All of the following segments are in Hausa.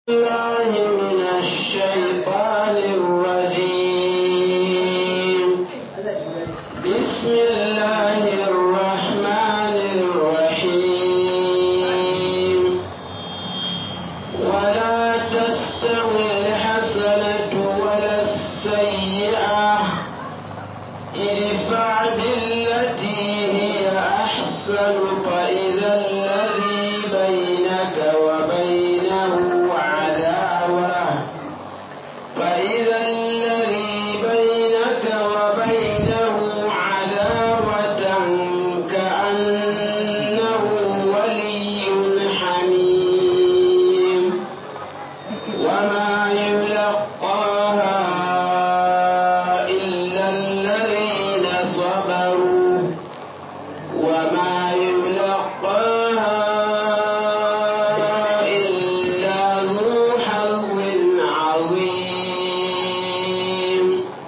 الله من الشيطان الرجيم بسم الله الرحمن الرحيم ولا تستوي الحسنة ولا السيئة ادفع بالتي هي أحسن فإذا الذي بينك وبينه عداوة فإذا الذي بينك وبينه عداوة كأنه ولي حميم وما يلقاها إلا الذين صبروا وما يلقاها إلا ذو حظ عظيم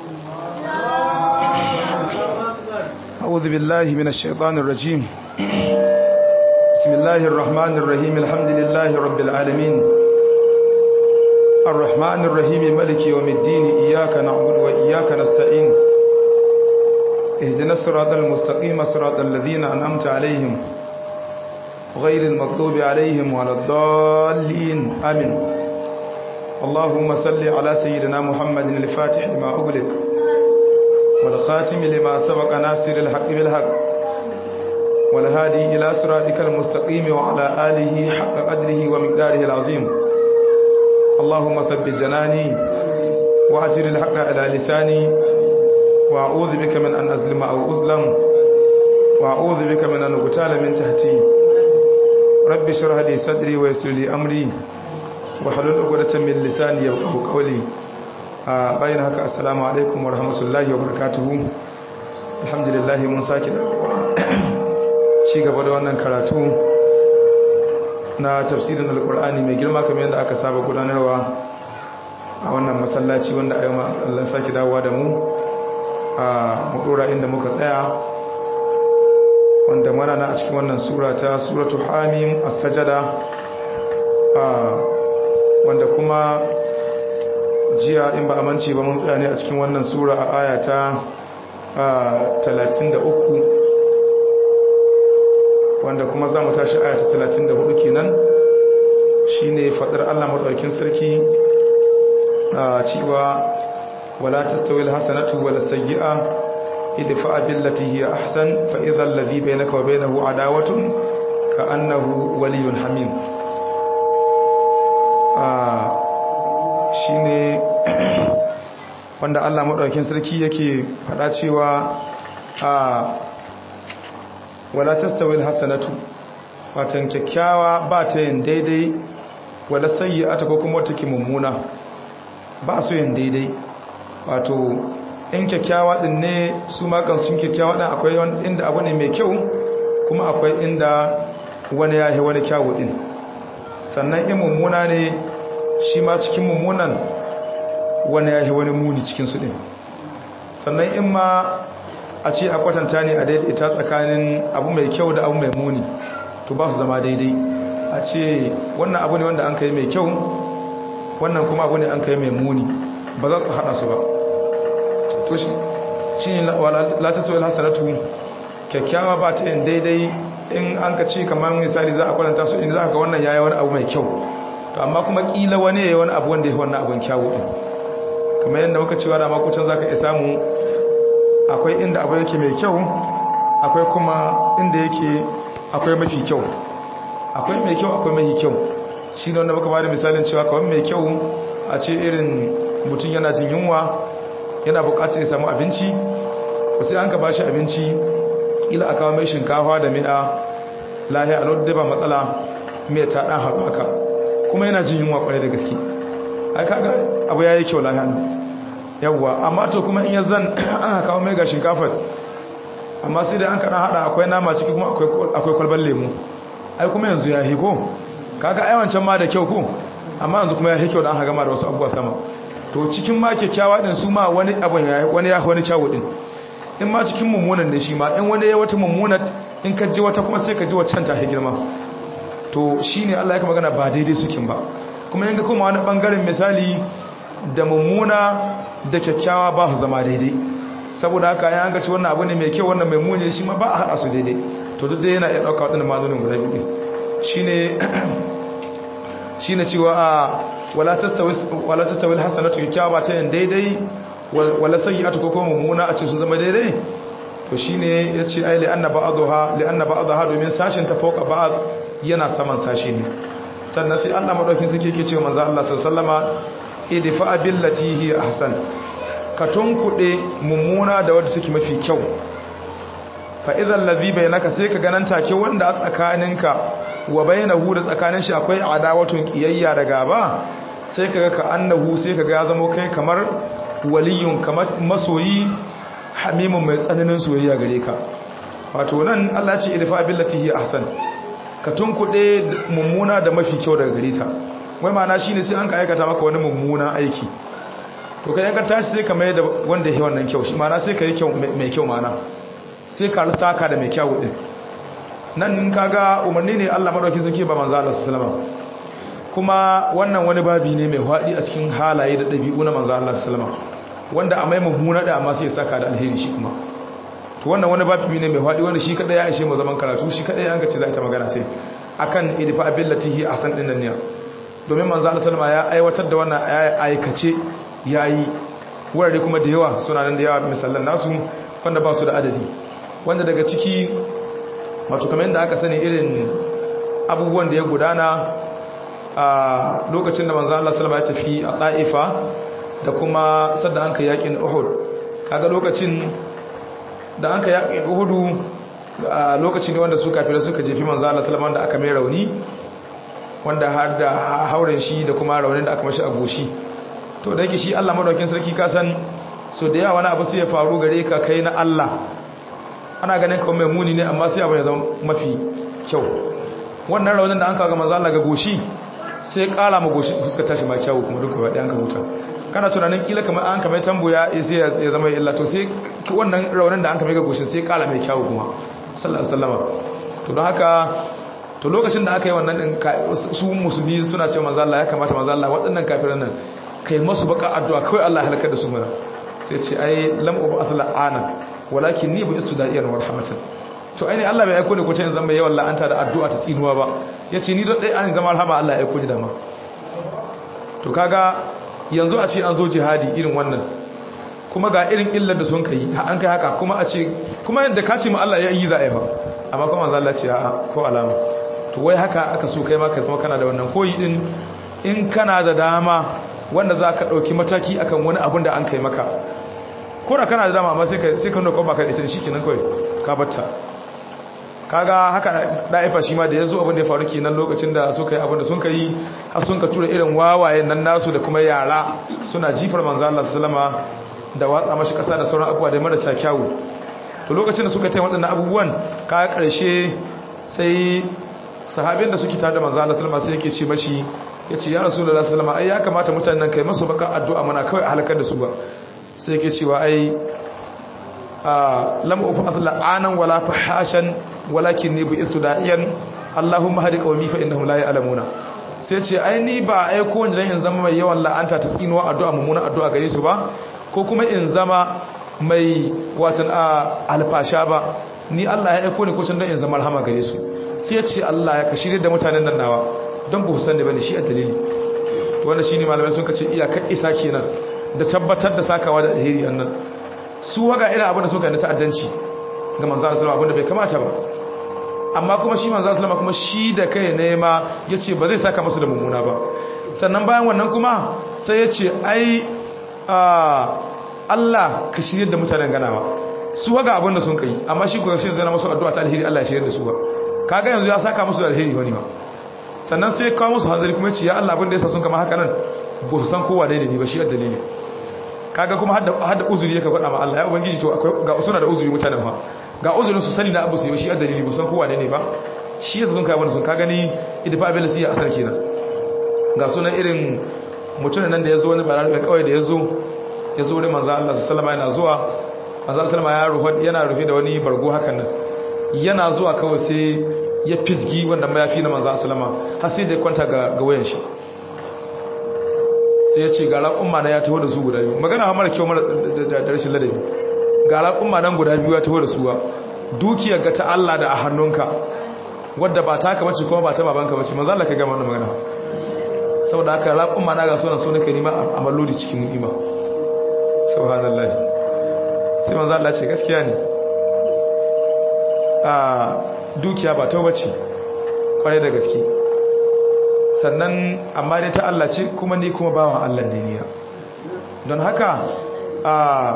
أعوذ بالله من الشيطان الرجيم بسم الله الرحمن الرحيم الحمد لله رب العالمين الرحمن الرحيم ملك يوم الدين إياك نعبد وإياك نستعين اهدنا الصراط المستقيم صراط الذين أنعمت عليهم غير المغضوب عليهم ولا الضالين آمين اللهم صل على سيدنا محمد الفاتح لما أغلق والخاتم لما سبق ناصر الحق بالحق والهادي إلى صراطك المستقيم وعلى آله حق قدره ومقداره العظيم اللهم ثبت جناني وأجر الحق على لساني وأعوذ بك من أن أظلم أو أظلم وأعوذ بك من أن أغتال من تحتي رب اشرح لي صدري ويسر لي أمري وحلل عقدة من لساني يفقهوا قولي a bayan haka assalamu alaikum wa rahmatullahi wa barakatuhu alhamdulillah mun sake ci gaba da wannan karatu na tafsirin alkur'ani mai girma kamar yadda aka saba gudanarwa a wannan masallaci wanda a yau Allah sake dawowa da mu a mudura inda muka tsaya wanda mana na a cikin wannan sura ta suratu hamim as-sajada wanda kuma jiya in ba amince ba mun tsaya ne a cikin wannan sura a aya ta 33 wanda kuma za mu tashi aya ta 34 kenan shine fadar Allah madaukakin sarki cewa wala tastawil hasanatu wala sayyi'a idfa billati hiya ahsan fa idha alladhi bainaka wa bainahu adawatun ka annahu waliyyun hamim shi ne wanda Allah maɗaukin sarki yake faɗa cewa a wala tastawil hasanatu watan kyakkyawa ba ta yin daidai wala sayyi'ata ko kuma wata mummuna ba su yin daidai wato in kyakkyawa din ne su ma sun kyakkyawa din akwai inda abu ne mai kyau kuma akwai inda wani ya yi wani kyawu din sannan in mummuna ne shi ma cikin mummunan wani ya yi wani muni cikinsu ɗin sannan in ma a ce a kwatanta ne a daidaita tsakanin abu mai kyau da abu mai muni to ba su zama daidai a ce wannan abu ne wanda an kai mai kyau wannan kuma abu ne an kai mai muni ba za su haɗa su ba to shi ne latasa wal hasanatu kyakkyawa ba ta yin daidai in an ka ce kamar misali za a kwatanta su in za ka wannan yayi wani abu mai kyau to amma kuma kila wani yayi wani abu wanda ya wannan abun kyawu din kamar yadda muka cewa da makucin zaka iya samu akwai inda abu yake mai kyau akwai kuma inda yake akwai mafi kyau akwai mai kyau akwai mafi kyau shine wanda muka bada misalin cewa kawai mai kyau a ce irin mutum yana jin yunwa yana bukatar ya samu abinci ko sai an ka bashi abinci kila a kawo mai shinkafa da mi'a lahiya a lodda ba matsala mai ta dan haɓaka kuma yana jin yunwa kwarai da gaske ai kaga abu yayi kyau lahiya yawwa amma to kuma in yazan aka kawo mai ga shinkafa amma sai da an kana hada akwai nama ciki kuma akwai akwai kwalban lemu ai kuma yanzu ya hiko kaga ai wancan ma da kyau ko amma yanzu kuma ya hiko dan haga ma da wasu abubuwa sama to cikin ma kyakkyawa din su ma wani abun ya wani ya wani kyawu din in ma cikin mummunan ne shi ma in wani ya wata mummunat in ka ji wata kuma sai ka ji waccan ta girma to shine Allah ya magana ba daidai sukin ba kuma yanka kuma wani bangaren misali da mummuna da kyakkyawa ba su zama daidai saboda haka ya ga ci wannan abu ne mai kyau wannan mai muni shi ma ba a haɗa su daidai to duk dai yana iya ɗauka waɗannan ma'anonin guda biyu shine shine cewa a wala tastawi wala tastawi alhasanatu kyakkyawa ba ta yin daidai wala sayyi'atu ko kuma mummuna a ce su zama daidai to shine yace ai li anna ba'daha li anna ba'daha domin sashin ta fauka ba'd yana saman sashi ne sannan sai Allah madaukin suke yake cewa manzo Allah sallallahu alaihi wasallama idfa billati hi ahsan ka tunkuɗe mummuna da wadda take mafi kyau fa idan ladhi bainaka sai ka ganan take wanda a tsakaninka wa bainahu da tsakanin shi akwai adawatun kiyayya da gaba sai kaga ka annahu sai kaga ya zama kai kamar waliyun kamar masoyi hamimun mai tsananin soyayya gare ka wato nan Allah ce idfa billati hi ahsan ka tunkuɗe mummuna da mafi kyau daga gare ta wai ma'ana shine sai an ka aikata maka wani mummuna aiki to kai yanka tashi sai ka mai da wanda ya wannan kyau shi ma'ana sai ka yi mai kyau ma'ana sai ka saka da mai kyau din nan kaga umarni ne Allah madauki suke ba manzo Allah sallallahu kuma wannan wani babi ne mai hwadi a cikin halaye da dabi'u na manzo Allah sallallahu wanda a mai mummuna da amma sai ya saka da alheri shi kuma to wannan wani babi ne mai hwadi wanda shi kada ya aishe mu zaman karatu shi kada ya ga ce za ta magana sai akan idfa abillatihi asan din nan ne domin manzo Allah sallallahu ya aiwatar da wannan aikace yayi wurare kuma da yawa suna nan da yawa misalan nasu wanda ba su da adadi wanda daga ciki wato kamar yadda aka sani irin abubuwan da ya gudana a lokacin da manzo Allah sallallahu ya tafi a Taifa da kuma sadda an ka yakin Uhud kaga lokacin da an ka yakin Uhud a lokacin wanda su kafirai suka jefi manzo Allah sallallahu da aka mai rauni wanda har da hauren shi da kuma raunin da aka mashi a goshi to da yake shi Allah madaukin sarki ka san so da yawa wani abu sai ya faru gare ka kai na Allah ana ganin kawai mai muni ne amma sai abu ya zama mafi kyau wannan raunin da an kaga manzo Allah ga goshi sai kara ma goshi fuskar tashi ma kyau kuma duka wadai an ka huta kana tunanin kila kamar an kamar tamboya sai ya zama illa to sai wannan raunin da an kamar ga goshin sai kara mai kyau kuma sallallahu alaihi wasallam to don haka to lokacin da aka yi wannan din su musulmi suna cewa manzo Allah ya kamata manzo Allah waɗannan kafiran nan kai masu baka addu'a kawai Allah ya halaka da su mana sai ce ai lam ub'ath la'ana walakin ni bu istuda'iyan wa rahmatan to ai ne Allah bai aiko ni ko ce zan yawan la'anta da addu'a ta tsinuwa ba yace ni don dai an zama rahama Allah ya aiko ni dama to kaga yanzu a ce an zo jihadi irin wannan kuma ga irin illar da sun kai an kai haka kuma a ce kuma yadda ka ce ma Allah ya yi za a yi ba amma kuma manzo Allah ce a'a ko alama to wai haka aka so kai ma ka zama kana da wannan koyi din in kana da dama wanda za ka ɗauki mataki akan wani abin da an kai maka ko da kana da dama amma sai ka nuna kwamba ka ita shi kenan kawai ka batta kaga haka da'ifa shi ma da ya zo abin da ya faru kenan lokacin da suka yi abin da sun ka yi har sun ka tura irin wawayen nan nasu da kuma yara suna jifar manzo Allah sallama da watsa mashi kasa da sauran abubuwa da marasa kyawu to lokacin da suka yi waɗannan abubuwan ka ƙarshe sai sahabin da suke tare da manzo Allah sallama sai yake ce mashi yace ya rasulullahi sallama ai ya kamata mutanen nan kai masu baka addu'a mana kawai a halakar da su ba sai yake cewa ai a lam ufa la'anan wala fahashan walakin ni bi'tu da'iyan Allahumma hadi qaumi fa innahum la ya'lamuna sai ce ai ni ba ai ko wanda in zama mai yawan la'anta ta tsinuwa addu'a mummuna addu'a gare su ba ko kuma in zama mai watan alfasha ba ni Allah ya aiko ni ko can in zama rahama gare su sai ya ce Allah ya kashire da mutanen nan nawa don ba san da bane shi a dalili wanda shine malamai sun kace iyakar isa kenan da tabbatar da sakawa da alheri annan su waga irin abin da suka yi na ta'addanci ga manzo Allah sallallahu alaihi bai kamata ba amma kuma shi manzo Allah kuma shi da kai ne ma yace ba zai saka musu da mummuna ba sannan bayan wannan kuma sai yace ai Allah ka shirye da mutanen ganawa su waga abin da sun kai amma shi ko shi zai na musu addu'a ta alheri Allah ya shirye da su ba kaga yanzu ya saka musu da alheri wani ba sannan sai kawo musu hanzari kuma ce ya Allah abin da yasa sun kama haka nan ba su san kowa daidai ba shi a dalili kaga kuma har da uzuri yake faɗa ma Allah ya ubangiji to akwai ga suna da uzuri mutanen fa ga uzurin su sani na abu su yi shi a dalili ba san kowa daidai ba shi yasa sun kai wani sun ka gani idfa abin da siya asar kenan ga sunan irin mutumin nan da ya zo wani bararbe kawai da ya zo ya zo wurin manzo Allah sallallahu alaihi yana zuwa manzo sallallahu ya rufe yana rufe da wani bargo hakan nan yana zuwa kawai sai ya fisgi wanda mayafi na manzo sallama har sai da kwanta ga ga wayan shi sai ya ce ga raƙumma na ya taho da su guda biyu magana ha mara kyau mara da rashin ladabi ga raƙumma nan guda biyu ya taho da su ba dukiyar ga ta Allah da a hannunka wadda ba taka bace kuma ba ta babanka bace manzo Allah ka ga wannan magana saboda haka raƙumma na ga sunan so nake nima a mallodi cikin ni'ima subhanallahi sai manzo Allah ce gaskiya ne a dukiya ba ta bace kwarai da gaske sannan amma dai ta Allah ce kuma ni kuma bawan Allah ne niya don haka a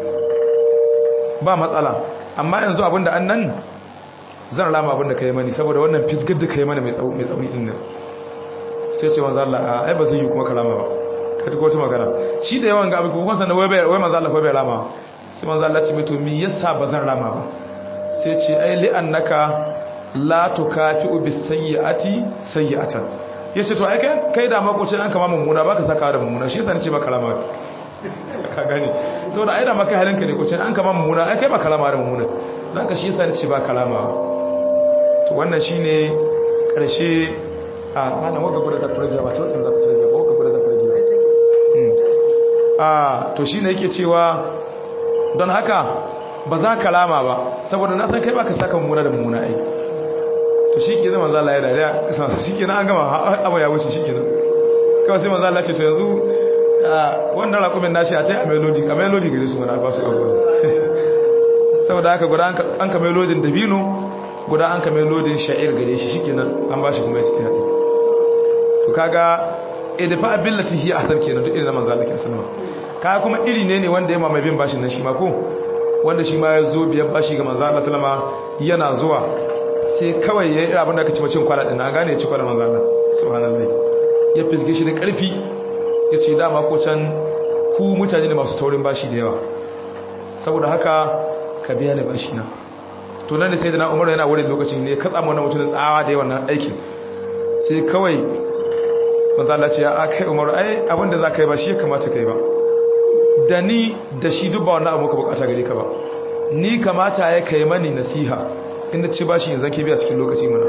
ba matsala amma yanzu abinda an nan zan rama abinda ka yi mani saboda wannan fisgar da ka yi mani mai tsauni din nan sai ce manzo Allah a ai ba zai yi kuma ka rama ba ka ta wata magana shi da yawan ga abin kuma sannan wai wai manzo Allah bai rama sai manzo Allah ce mai to me yasa ba zan rama ba sai ce ai li annaka la tukafi'u bis sayyi'ati sayyi'atan yace to ai kai kai da makocin an kama mummuna baka saka da mummuna shi yasa nace ba kalama ka gani saboda ai da maka halinka ne kocin an kama mummuna ai kai ba kalama da mummuna dan ka shi yasa nace ba kalama to wannan shine karshe a malam waka gudu da turge ba to in da turge ba waka gudu da turge a to shine yake cewa don haka ba za ka lama ba saboda na san kai ba ka saka mummuna da mummuna ai to shi ke zama zala ya dariya shi ke an gama abu ya wuce shi ke nan kawai sai manzala ce to yanzu wannan rakumin nashi a ta a melodi a melodi gare su wani albasu abuwa saboda haka guda an ka melodin dabino guda an ka melodin sha'ir gare shi shi ke nan an ba shi kuma ya ci ta haɗe to kaga edifa ability hi asar kenan duk irin na manzala ke sanarwa kaya kuma iri ne ne wanda ya mamaye bin bashin nan shi ma ko wanda shi ma ya zo biyan bashi ga manzala salama yana zuwa sai kawai ya yi abin da aka ci macin kwana ɗin na gane ya ci kwana manzana subhanallah ya fisge shi da ƙarfi ya ce dama ko can ku mutane ne masu taurin bashi da yawa saboda haka ka biya ni bashi na to nan da sai da na umaru yana wurin lokacin ne ka tsamu wannan mutumin tsawa da yawan nan aikin sai kawai manzala ce a kai umaru ai abin da za ka yi ba shi ya kamata ka yi ba da ni da shi duk ba wannan abu ka bukata gare ka ba ni kamata ya kai mani nasiha inda ci bashi yanzu ke biya cikin lokaci mana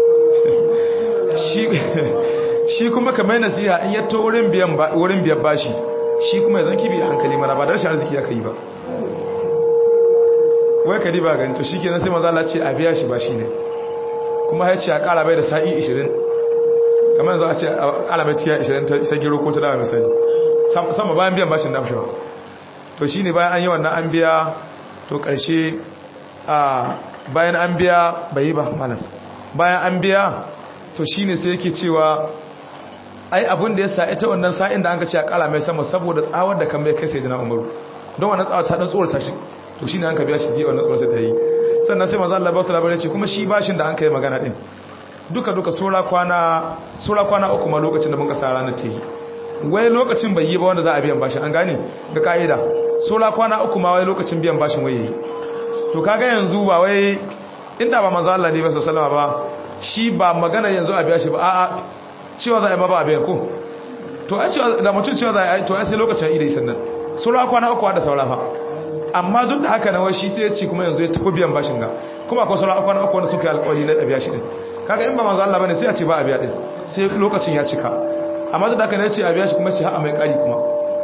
shi kuma ka mai nasiha in yato wurin biyan bashi shi kuma yanzu ke biya hankali mana ba da rashin arziki aka yi ba wai ka riba gani to shi ke sai maza ce a biya shi bashi ne kuma ya ce a kara bai da sa'i 20 kamar yanzu a ce a kara bai tiya 20 ta isa gero ko ta dawa misali sama bayan biyan bashin na fushewa to shi ne bayan an yi wannan an biya to ƙarshe a bayan an biya bai yi ba malam bayan an biya to shine sai yake cewa ai abin da ya sa ita wannan sa'in da an ka ce a kala mai sama saboda tsawar da kan mai kai sai dina umaru don wannan tsawar ta dan tsorata shi to shine an ka biya shi ji wannan tsoron da yi sannan sai manzo Allah ba su labarai ce kuma shi bashin da an kai magana din duka duka sura kwana sura kwana uku ma lokacin da mun ka sa ranar ta yi wai lokacin bai yi ba wanda za a biyan bashin an gane ga ka'ida sura kwana uku ma wai lokacin biyan bashin wai yi to kaga yanzu ba wai inda ba manzo Allah ne ba sallama ba shi ba magana yanzu a biya shi ba a'a cewa za a yi ma ba a biya ko to ai cewa da mutum cewa za a yi to ai sai lokacin idai sannan sura kwana uku da saura fa amma duk da haka na wai shi sai ya ci kuma yanzu ya tafi biyan bashin ga kuma akwai sura kwana uku wanda suka yi alƙawari na a biya shi din kaga in ba manzo Allah bane sai a ce ba a biya din sai lokacin ya cika amma duk da haka ne ya ce a biya shi kuma ce ha a mai ƙari kuma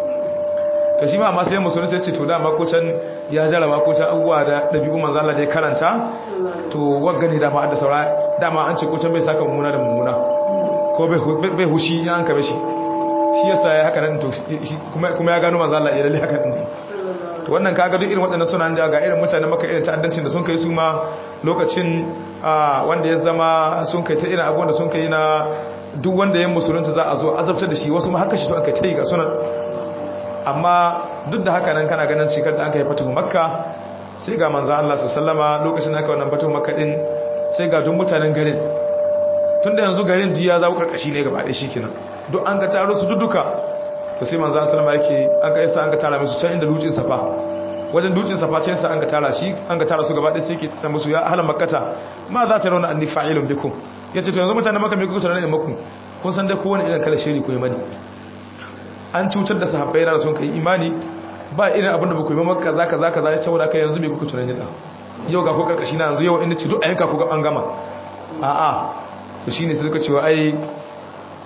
to shi ma amma sai musulunci ya ce to dama ko can ya jaraba ko can abubuwa da ɗabi'u manzo Allah da ya karanta to wagga ne dama da saura dama an ce ko can bai saka mummuna da mummuna ko bai hushi ya an kabe shi shi yasa ya haka nan to kuma ya gano manzo Allah ya lalle haka nan to wannan kaga duk irin waɗannan suna da ga irin mutane maka irin ta'addancin da sun kai su ma lokacin wanda ya zama sun kai ta irin abubuwan da sun kai na duk wanda ya musulunci za a zo azabtar da shi wasu ma haka shi to aka ta yi ga sunan amma duk da haka nan kana ganin shekar da aka yi fatuhu makka sai ga manzan Allah su sallama lokacin aka wannan fatuhu makka din sai ga duk mutanen garin tun da yanzu garin duk ya zawo karkashi ne gaba ɗaya shi kenan duk an ka taro su duka to sai manzan sallama yake an ka yasa an ka tara musu can inda dutsen safa wajen dutsen safa can sa an ka tara shi an ka tara su gaba ɗaya sai ke tsaya musu ya ahlan makkata ma za ta rauna anni fa'ilun bikum yace to yanzu mutanen makka me kuka tare da maku kun san dai kowane irin kala shiri ku yi mani an cutar da sahabbai na sun kai imani ba irin abin da ba ku yi maka za ka za ka za saboda kai yanzu mai kuka tunan da yau ga ko karkashi na yanzu yau inda ci duk a yanka ku ga an gama a'a to shine sai suka cewa ai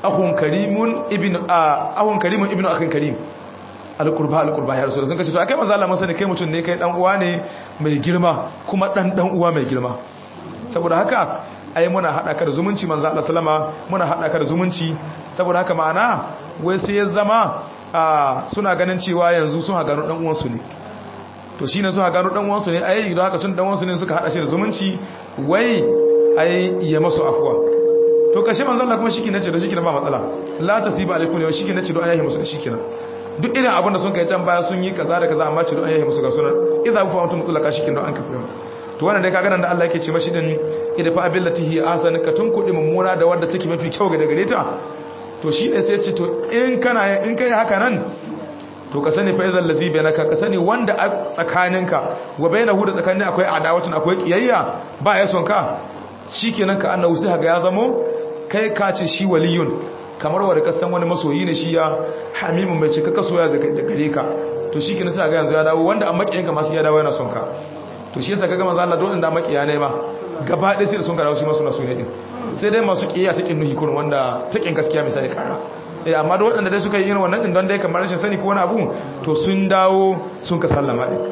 ahun karimun ibn ahun karimun ibn akhin karim alqurba alqurba ya rasul sun kace to akai manzo Allah masani kai mutun ne kai dan uwa ne mai girma kuma dan dan uwa mai girma saboda haka ai muna hada ka da zumunci manzo Allah sallama muna hada ka da zumunci saboda haka ma'ana wai sai ya zama suna ganin cewa yanzu sun gano dan uwan su ne to shine suka gano dan uwan su ne ai idan haka tun dan uwan su ne suka hada shi da zumunci wai ai ya masu afwa to kashe manzo Allah kuma shike nace da shike ba matsala la tasiba alaikum ne shike nace do ayahi musu da shike duk irin abin da sun kai can baya sun yi kaza da kaza amma ce do ayahi musu ga sunan idza ku fa mutum mutlaka shike don an kafa to wannan dai kaga nan da Allah yake ce mashi din idfa fa billatihi ahsan ka tun kudi mummuna da wanda take mafi kyau ga gare ta to shine sai ya ce to in kana in kai haka nan to ka sani faizal ladhi bainaka ka sani wanda a tsakaninka wa bainahu da tsakanin akwai adawatun akwai kiyayya ba ya son ka shikenan ka annahu sai ga ya zamo kai ka ce shi waliyun kamar wanda ka san wani masoyi ne shi ya hamimun mai cika kasoya da gare ka to shikenan sai ga yanzu ya dawo wanda an makiyanka masu ya dawo yana son ka to shi yasa kaga manzo Allah don inda makiya ne ma gaba ɗaya sai sun karawo shi masu nasu ne din sai dai masu kiyaya ta kin nuhi kun wanda ta kin gaskiya misali kara eh amma da waɗanda dai suka yi irin wannan din don dai kamar rashin sani ko wani abu to sun dawo sun ka sallama din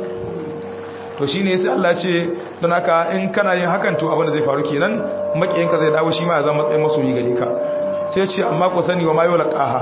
to shine sai Allah ya ce don haka in kana yin hakan to abin da zai faru kenan makiyanka zai dawo shi ma ya zama matsayin masoyi gare ka sai ya ce amma ku sani wa mayo laqaha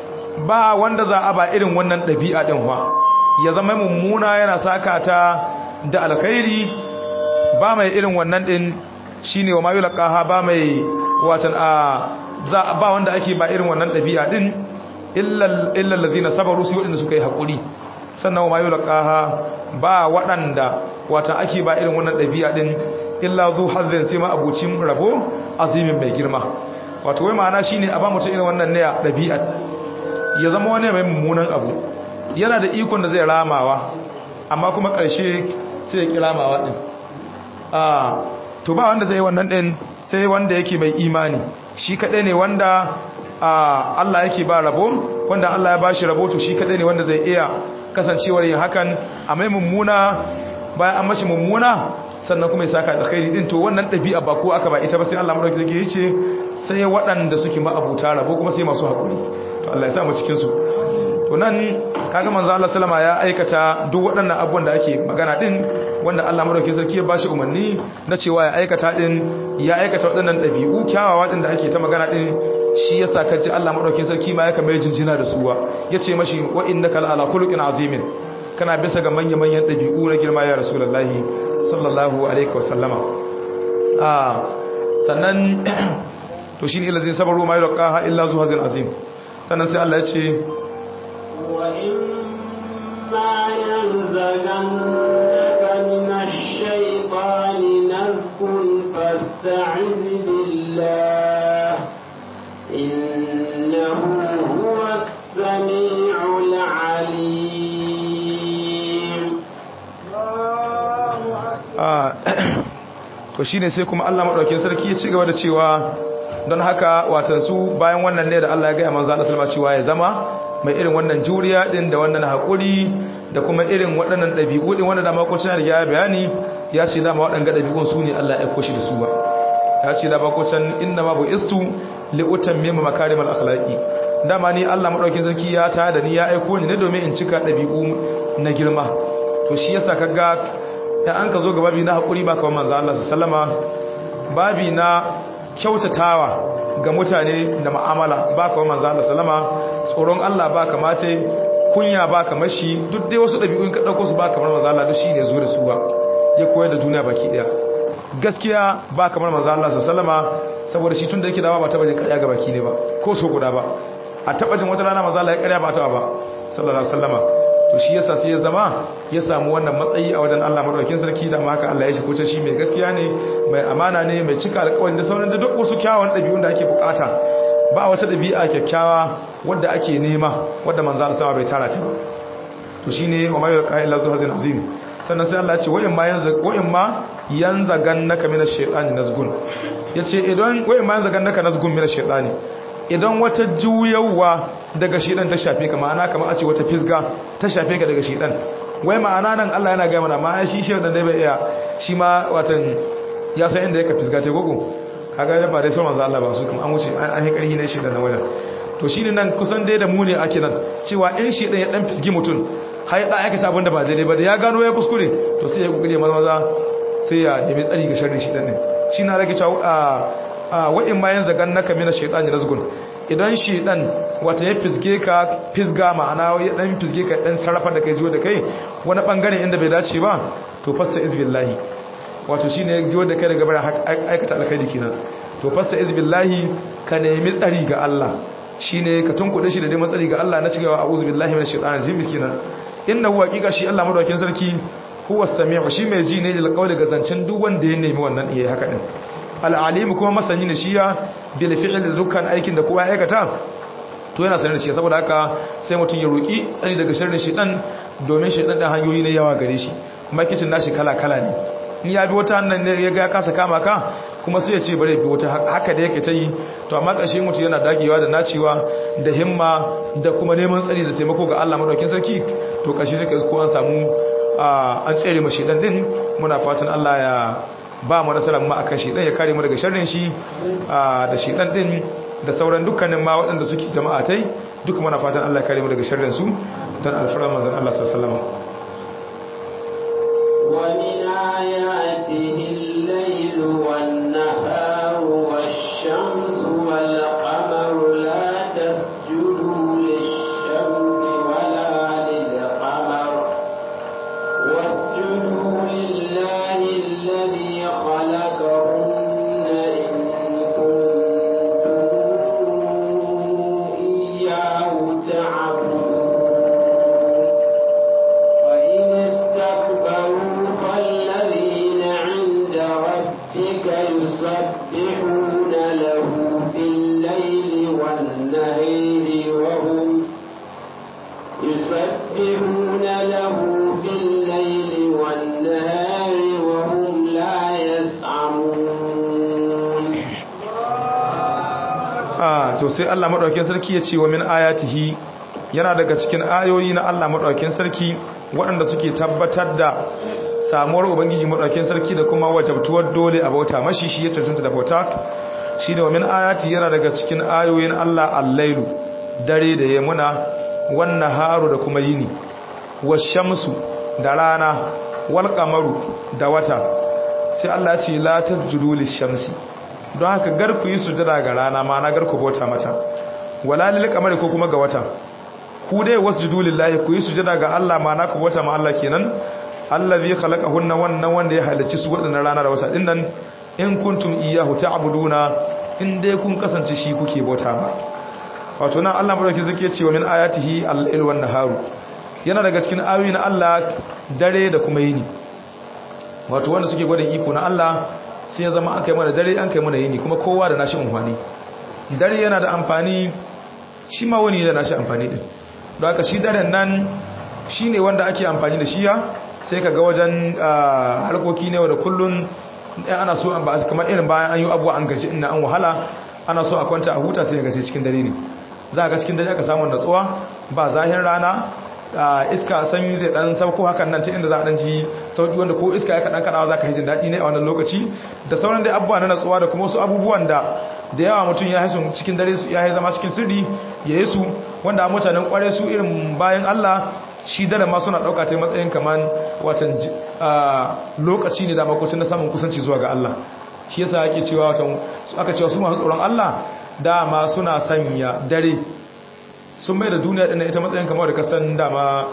ba wanda za a ba irin wannan ɗabi'a din fa ya zama mummuna yana saka ta da alkhairi ba mai irin wannan din shine wa mayu laqaha ba mai watan a za ba wanda ake ba irin wannan dabi'a din illa illa allazina sabaru su wadanda suka yi hakuri sannan wa mayu laqaha ba wadanda watan ake ba irin wannan dabi'a din illa zu hazzin sai ma abucin rabo azimin mai girma wato wai ma'ana shine a ba mutum irin wannan ne dabi'a ya zama wani mai mummunan abu yana da ikon da zai ramawa amma kuma ƙarshe sai ya kira mawa ɗin to ba wanda zai yi wannan ɗin sai wanda yake mai imani shi kaɗai ne wanda Allah yake ba rabo wanda Allah ya ba shi rabo to shi kaɗai ne wanda zai iya kasancewar yin hakan a mai mummuna bayan an mashi mummuna sannan kuma ya saka da khairi din to wannan ɗabi'a ba ko aka ba ita ba sai Allah madauki zai ce sai waɗanda suke ma'abuta rabo kuma sai masu haƙuri to Allah ya sa mu cikin su to nan kaga manzo Allah sallama ya aikata duk waɗannan abubuwan da ake magana din wanda Allah madaukakin sarki ya bashi umarni na cewa ya aikata din ya aikata waɗannan ɗabi'u kyawawa din da ake ta magana din shi yasa kaji Allah madaukakin sarki ma ya kama jinjina da suwa yace mashi wa innaka ala khuluqin azimin kana bisa ga manyan manyan ɗabi'u na girma ya rasulullahi sallallahu alaihi wasallama ah sannan to shine ilazin sabaru ma yulqaha illa zuhazin azim sannan sai Allah ya ce وإما ينزغنك من الشيطان نزغ فاستعذ بالله إنه هو السميع العليم to shine sai kuma Allah madaukakin sarki ya ci gaba da cewa don haka watan su bayan wannan ne da Allah ya ga manzo Allah sallama cewa ya zama mai irin wannan juriya din da wannan haƙuri da kuma irin waɗannan ɗabi'u din wanda da makocin ya bayani ya ce dama waɗanga ɗabi'un su ne Allah ya koshi da su ba ya ce da makocin inna ma bu istu li utammima makarimal akhlaqi dama ni Allah madaukin sarki ya ta da ni ya aiko ni ne domin in cika ɗabi'u na girma to shi yasa kaga da an ka zo ga babi na haƙuri ba kamar manzo Allah sallama babi na kyautatawa ga mutane da ma'amala ba kamar manzo Allah sallama tsoron Allah ba kamata kunya ba kamar shi duk dai wasu ɗabi'un ka ɗauko su ba kamar manzo Allah duk shine zo da su ba ya koyar da duniya baki ɗaya gaskiya ba kamar manzo Allah sallama saboda shi tun da yake dawa ba taba jin ƙarya ga baki ne ba ko so guda ba a taba jin wata rana manzo Allah ya ƙarya ba ta ba sallallahu alaihi wasallama to shi yasa sai ya zama ya samu wannan matsayi a wajen Allah madaukakin sarki da haka Allah ya shi kuce shi mai gaskiya ne mai amana ne mai cika alƙawari da sauran da duk wasu kyawun ɗabi'un da ake bukata ba wata ɗabi'a kyakkyawa wadda ake nema wadda manzo Allah sama bai tara ta ba to shine wa mayu qa'ila zuhazin azim sannan sai Allah ya ce wa in ma yanzu wa in ma yanzagannaka minash shaitani nazgun yace idan wa in ma yanzagannaka nazgun minash shaitani idan wata juyawa daga shidan ta shafe ka ma'ana kamar a ce wata fisga ta shafe ka daga shidan wai ma'ana nan Allah yana gaya mana ma shi shi da dai bai iya shi ma watan ya san inda yake fisga ta gogo kaga ba dai sai manzo Allah ba su kuma an wuce an yi karhi ne shi da wajen to shine nan kusan dai da mu ne ake nan cewa in shi dan ya dan fisgi mutun har ya da aikata abinda ba daidai ba da ya gano ya kuskure to sai ya kokari maza maza sai ya nemi tsari ga sharrin shi dan ne shi na rage cewa a wa in ma yanzu gannaka mina shaytani razgun idan shi dan wata ya fisge ka fisga ma'ana ya dan fisge ka dan sarrafa da kai jiwo da kai wani bangare inda bai dace ba to fasta izbillahi wato shine ya jiwo da kai daga bayan aikata alkhairi kenan to fasta izbillahi ka nemi tsari ga Allah shine ka tunkuɗe shi da dai matsari ga Allah na cewa a'udhu billahi minash shaitanir rajim miskinan innahu haqiqa shi Allah madaukakin sarki huwa samiu shi mai ji ne da alƙawli ga zancen duk wanda ya nemi wannan yayi haka din al-alim kuma masani ne shi ya bil fi'l da dukkan aikin da kowa ya aikata to yana sanar da shi saboda haka sai mutum ya roki tsari daga sharrin shaitan domin shaitan da hanyoyi ne yawa gare shi kuma kicin nashi kala kala ne in ya bi wata hannun ne ya ga kasa kama ka kuma sai ya ce bare bi wata haka da yake ta yi to amma ƙarshe mutu yana dagewa da nacewa da himma da kuma neman tsari da taimako ga Allah madaukakin sarki to ƙarshe sai ko an samu an tsere mu shedan din muna fatan Allah ya ba mu nasara mu akan shedan ya kare mu daga sharrin shi da shedan din da sauran dukkanin ma waɗanda suke jama'a tai duka muna fatan Allah ya kare mu daga sharrin su dan alfarar manzon Allah sallallahu alaihi wasallam ومن آياته الليل والنهار والشمس والقمر لا تسجدوا للشمس ولا للقمر واسجدوا لله الذي خلقهن إن كنتم إياه تعبدون وإن استكبروا فالذين عند ربك يسبحون له في الليل والنهار وهم يسبحون له في الليل والنهار وهم لا يسعمون a to sai Allah madaukakin sarki ya ce wa min ayatihi yana daga cikin ayoyi na Allah madaukakin sarki waɗanda suke tabbatar da samuwar ubangiji madaukakin sarki da kuma wajabtuwar dole a bauta mashi shi ya cancanta da bauta shi da wa min ayati yana daga cikin ayoyin Allah al-lailu dare da yamuna wan naharu da kuma yini washamsu da rana wal qamaru da wata sai Allah ya ce la tasjudu lish-shamsi don haka gar ku yi sujada ga rana ma na gar ku bauta mata wala lil qamari ko kuma ga wata ku dai wasjudu lillahi ku yi sujada ga Allah ma na ku bauta ma Allah kenan allazi khalaqahunna wannan wanda ya halicci su wadannan rana da wata dinnan in kuntum iyyahu ta'buduna in dai kun kasance shi kuke bauta ba wato nan Allah madauki zake cewa min ayatihi al-lail wan naharu yana daga cikin ayoyi na Allah dare da kuma yini wato wanda suke gwada iko na Allah sai ya zama aka yi mana dare an kai mana yini kuma kowa da nashi amfani dare yana da amfani shi ma wani da nashi amfani din don haka shi daren nan shi ne wanda ake amfani da shiya sai ka ga wajen harkoki ne da kullun ɗan ana so ba su kamar irin bayan an yi abuwa an gaji ina an wahala ana so a kwanta a huta sai ga sai cikin dare ne za ga cikin dare aka samu natsuwa ba zahin rana iska sanyi zai dan sauko hakan nan ta inda za a dan ji sauki wanda ko iska ya kadan kadawa za ka yi jin daɗi ne a wannan lokaci da sauran dai abubuwa na natsuwa da kuma wasu abubuwan da da yawa mutum ya haisu cikin dare su ya zama cikin sirri ya yi su wanda mutanen kware su irin bayan Allah shi dare ma suna ɗauka ta matsayin kamar watan lokaci ne da makocin na samun kusanci zuwa ga Allah shi yasa ake cewa watan aka cewa su masu tsoron Allah dama suna sanya dare sun mai da duniya ɗin ita matsayin kamar da kasan dama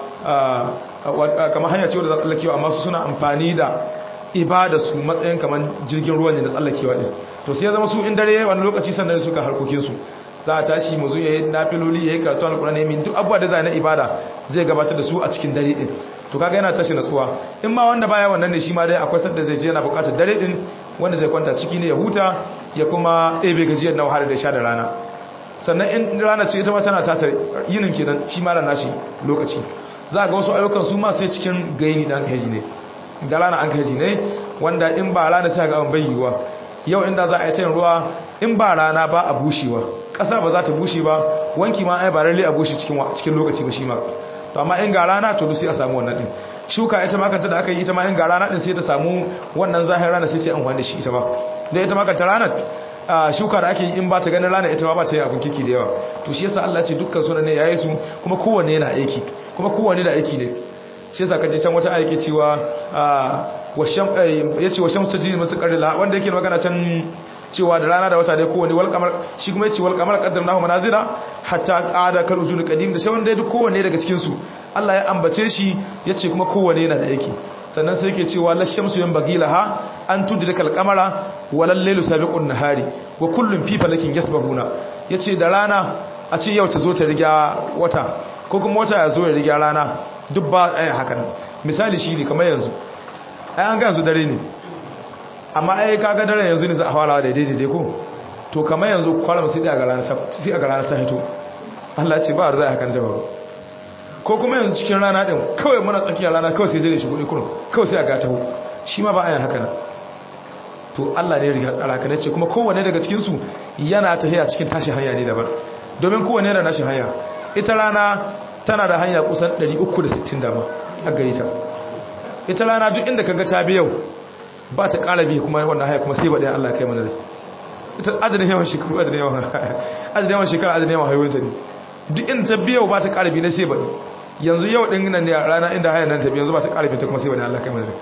kamar hanya cewa da za tsallakewa amma su suna amfani da ibada su matsayin kamar jirgin ruwan ne da tsallakewa ɗin to sai ya zama su in dare wani lokaci sannan suka harkokinsu za a tashi mazu ya yi nafiloli ya yi karatu alkurani ya min duk abuwa da za na ibada zai gabatar da su a cikin dare ɗin to kaga yana tashi natsuwa in ma wanda baya wannan ne shi ma dai akwai sadda zai je yana bukatar dare ɗin wanda zai kwanta ciki ne ya huta ya kuma ɗebe gajiyar na wahala da sha da rana sannan in rana ce ita ma tana tata yinin kenan shi ma da nashi lokaci za ga wasu ayyukan su ma sai cikin gaini dan haji ne da rana an haji ne wanda in ba rana sai ga an bayyuwa yau inda za a yi tayin ruwa in ba rana ba a bushewa ƙasa ba za ta bushe ba wanki ma ai ba lalle a bushe cikin cikin lokaci ba shi ma to amma in ga rana to sai a samu wannan din shuka ita ma kanta da aka yi ita ma in ga rana din sai ta samu wannan zahirin rana sai ta yi amfani da shi ita ma da ita ma kanta rana shuka da ake in ba ta ganin rana ita ma ba ta yi abin kiki da yawa to shi yasa Allah ce dukkan sunan ne yayi su kuma kowanne yana aiki kuma kowanne da aiki ne shi yasa kaje can wata aiki cewa washam yace washam tajri mutaqarrila wanda yake magana can cewa da rana da wata dai kowanne wal kamar shi kuma yace wal kamar qaddarnahu manazila hatta qada kal ujul qadim da shawon dai duk kowanne daga cikin su Allah ya ambace shi yace kuma kowanne yana da aiki sannan sai yake cewa la shamsu yanbagilaha an tudrikal qamara walal laylu sabiqun nahari wa kullun fi falakin yasbahuna yace da rana a ce yau ta zo ta riga wata ko kuma wata ya zo ya riga rana duk ba ai haka nan misali shine kamar yanzu ai an ga yanzu dare ne amma ai kaga dare yanzu ne za a fara da daidai ko to kamar yanzu kwalam sai ga rana sai ga rana ta hito Allah ya ce ba zai hakan jawabu ko kuma yanzu cikin rana din kawai muna tsakiyar rana kawai sai zai shi kudi kurun kawai sai a ga taho shi ma ba a yin haka nan to Allah ne riga tsara ka nace kuma kowanne daga cikin su yana tahiya cikin tashi hanya ne daban domin kowanne yana nashi hanya ita rana tana da hanya kusan 360 dama a gare ta ita rana duk inda kaga ta bi yau ba ta ƙara bi kuma wannan haya kuma sai ba ɗaya Allah kai mana rai ita adadin yawan shekaru adadin yawan adadin yawan shekara adadin yawan haihuwar ta ne duk inda ta bi yau ba ta ƙara bi na sai ba yanzu yau ɗin nan ne rana inda haya nan ta bi yanzu ba ta ƙara bi ta kuma sai ba ɗaya Allah kai mana rai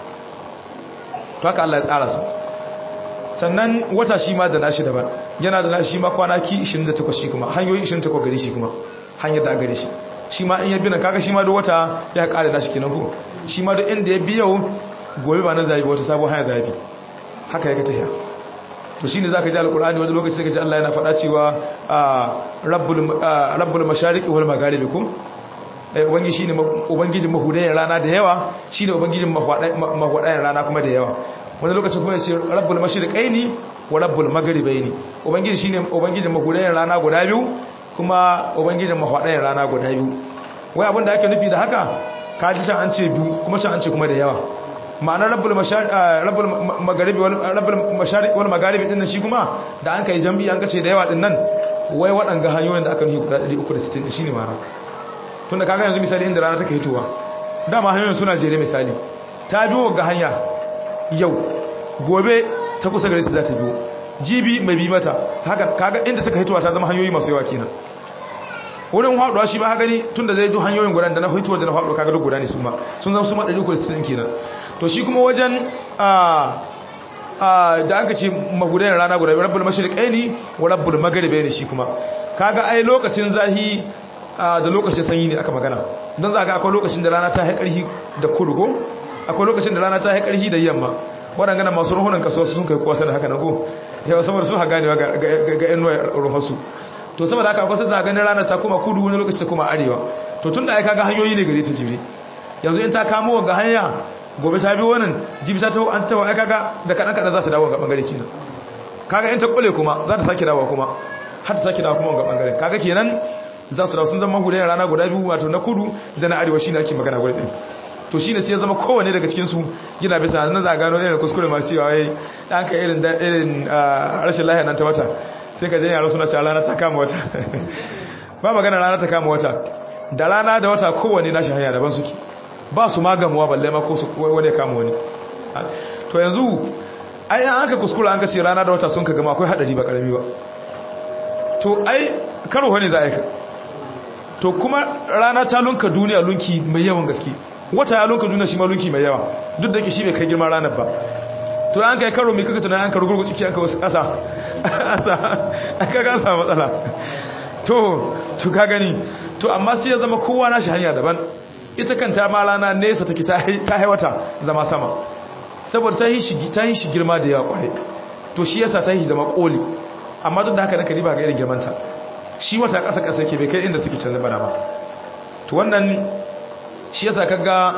to haka Allah ya tsara su sannan wata shi ma da nashi daban yana da nashi ma kwanaki 28 shi kuma hanyoyi 28 gari shi kuma hanyar da gari shi shi ma in ya bi nan kaga shi ma duk wata ya ƙara nashi kenan ko shi ma duk inda ya bi yau gobe ba na zabi wata sabon haya zabi haka yake tafiya to shine zaka ji alqur'ani wani lokaci zaka ji Allah yana faɗa cewa rabbul rabbul mashariqi wal magharibi kum eh ubangiji shine ubangijin mahudayen rana da yawa shine ubangijin mahwadayen rana kuma da yawa wani lokaci kuma yace rabbul mashriqaini wa rabbul magharibaini ubangiji shine ubangijin mahudayen rana guda biyu kuma ubangijin mahwadayen rana guda biyu wai abin da ake nufi da haka kaji can an ce biyu kuma can an ce kuma da yawa ma'anar rabbul magharibi rabbul mashariq wal magharibi din shi kuma da an kai jambi an kace da yawa din nan wai waɗanga hanyoyin da aka nufi guda 360 shine mara tunda kaga yanzu misali inda rana take hitowa dama hanyoyin suna jere misali ta biyo ga hanya yau gobe ta kusa gare su za ta biyo jibi mai bi mata haka kaga inda suka hitowa ta zama hanyoyi masu yawa kenan wurin haɗuwa shi ba ha gani tun da zai duk hanyoyin gudan da na hituwa da na haɗuwa kaga duk guda ne su ma sun zama su ma 360 kenan to shi kuma wajen da aka ce magudayen rana guda rabbul mashriqaini wa rabbul magharibaini shi kuma kaga ai lokacin zahi da lokacin sanyi ne aka magana don za ga akwai lokacin da rana ta haƙarhi da kudu ko akwai lokacin da rana ta haƙarhi da yamma waɗanda masu ruhunan kasuwa sun kai kuwa sanar haka na ko yawa saboda sun ha ganewa ga yan ruhansu to saboda haka akwai sai ganin rana ta kuma kudu wani lokaci ta kuma arewa to tun da ya kaga hanyoyi ne gare ta jire yanzu in ta kamo ga hanya gobe ta bi wannan jibi ta taho an taho ai kaga da kadan kadan za ta dawo ga bangare kenan kaga in ta kule kuma za ta sake dawo kuma har ta sake dawo kuma ga bangare kaga kenan za su dawo sun zama hudayen rana guda biyu wato na kudu da na arewa shine ake magana guda ɗin to shine sai ya zama kowanne daga cikin su yana bisa nan za gano irin kuskure masu cewa wai dan ka irin irin rashin lahiya nan ta wata sai ka je yaro suna cewa rana ta kama wata ba magana rana ta kama wata da rana da wata kowanne nashi hanya daban suke ba su magamuwa balle ma ko su wani ya kama wani to yanzu ai an aka kuskura an ka ce rana da wata sun ka gama akwai hadari ba karami ba to ai karo wani za a yi to kuma rana ta lunka duniya lunki mai yawan gaske wata ya lunka duniya shi ma lunki mai yawa duk da ke shi bai kai girman ranar ba to an kai karo mai kaka tunan an karo gurgu ciki an ka wasu ƙasa aka ga samu matsala to to ka gani to amma sai ya zama kowa na shi hanya daban ita kanta ma rana nesa take ta haiwata zama sama saboda ta yi shi girma da yawa kwarai to shi yasa ta yi zama koli amma duk da haka naka riba ga irin girmanta shi wata ƙasa ƙasa ke bai kai inda take canza bana ba to wannan shi yasa kaga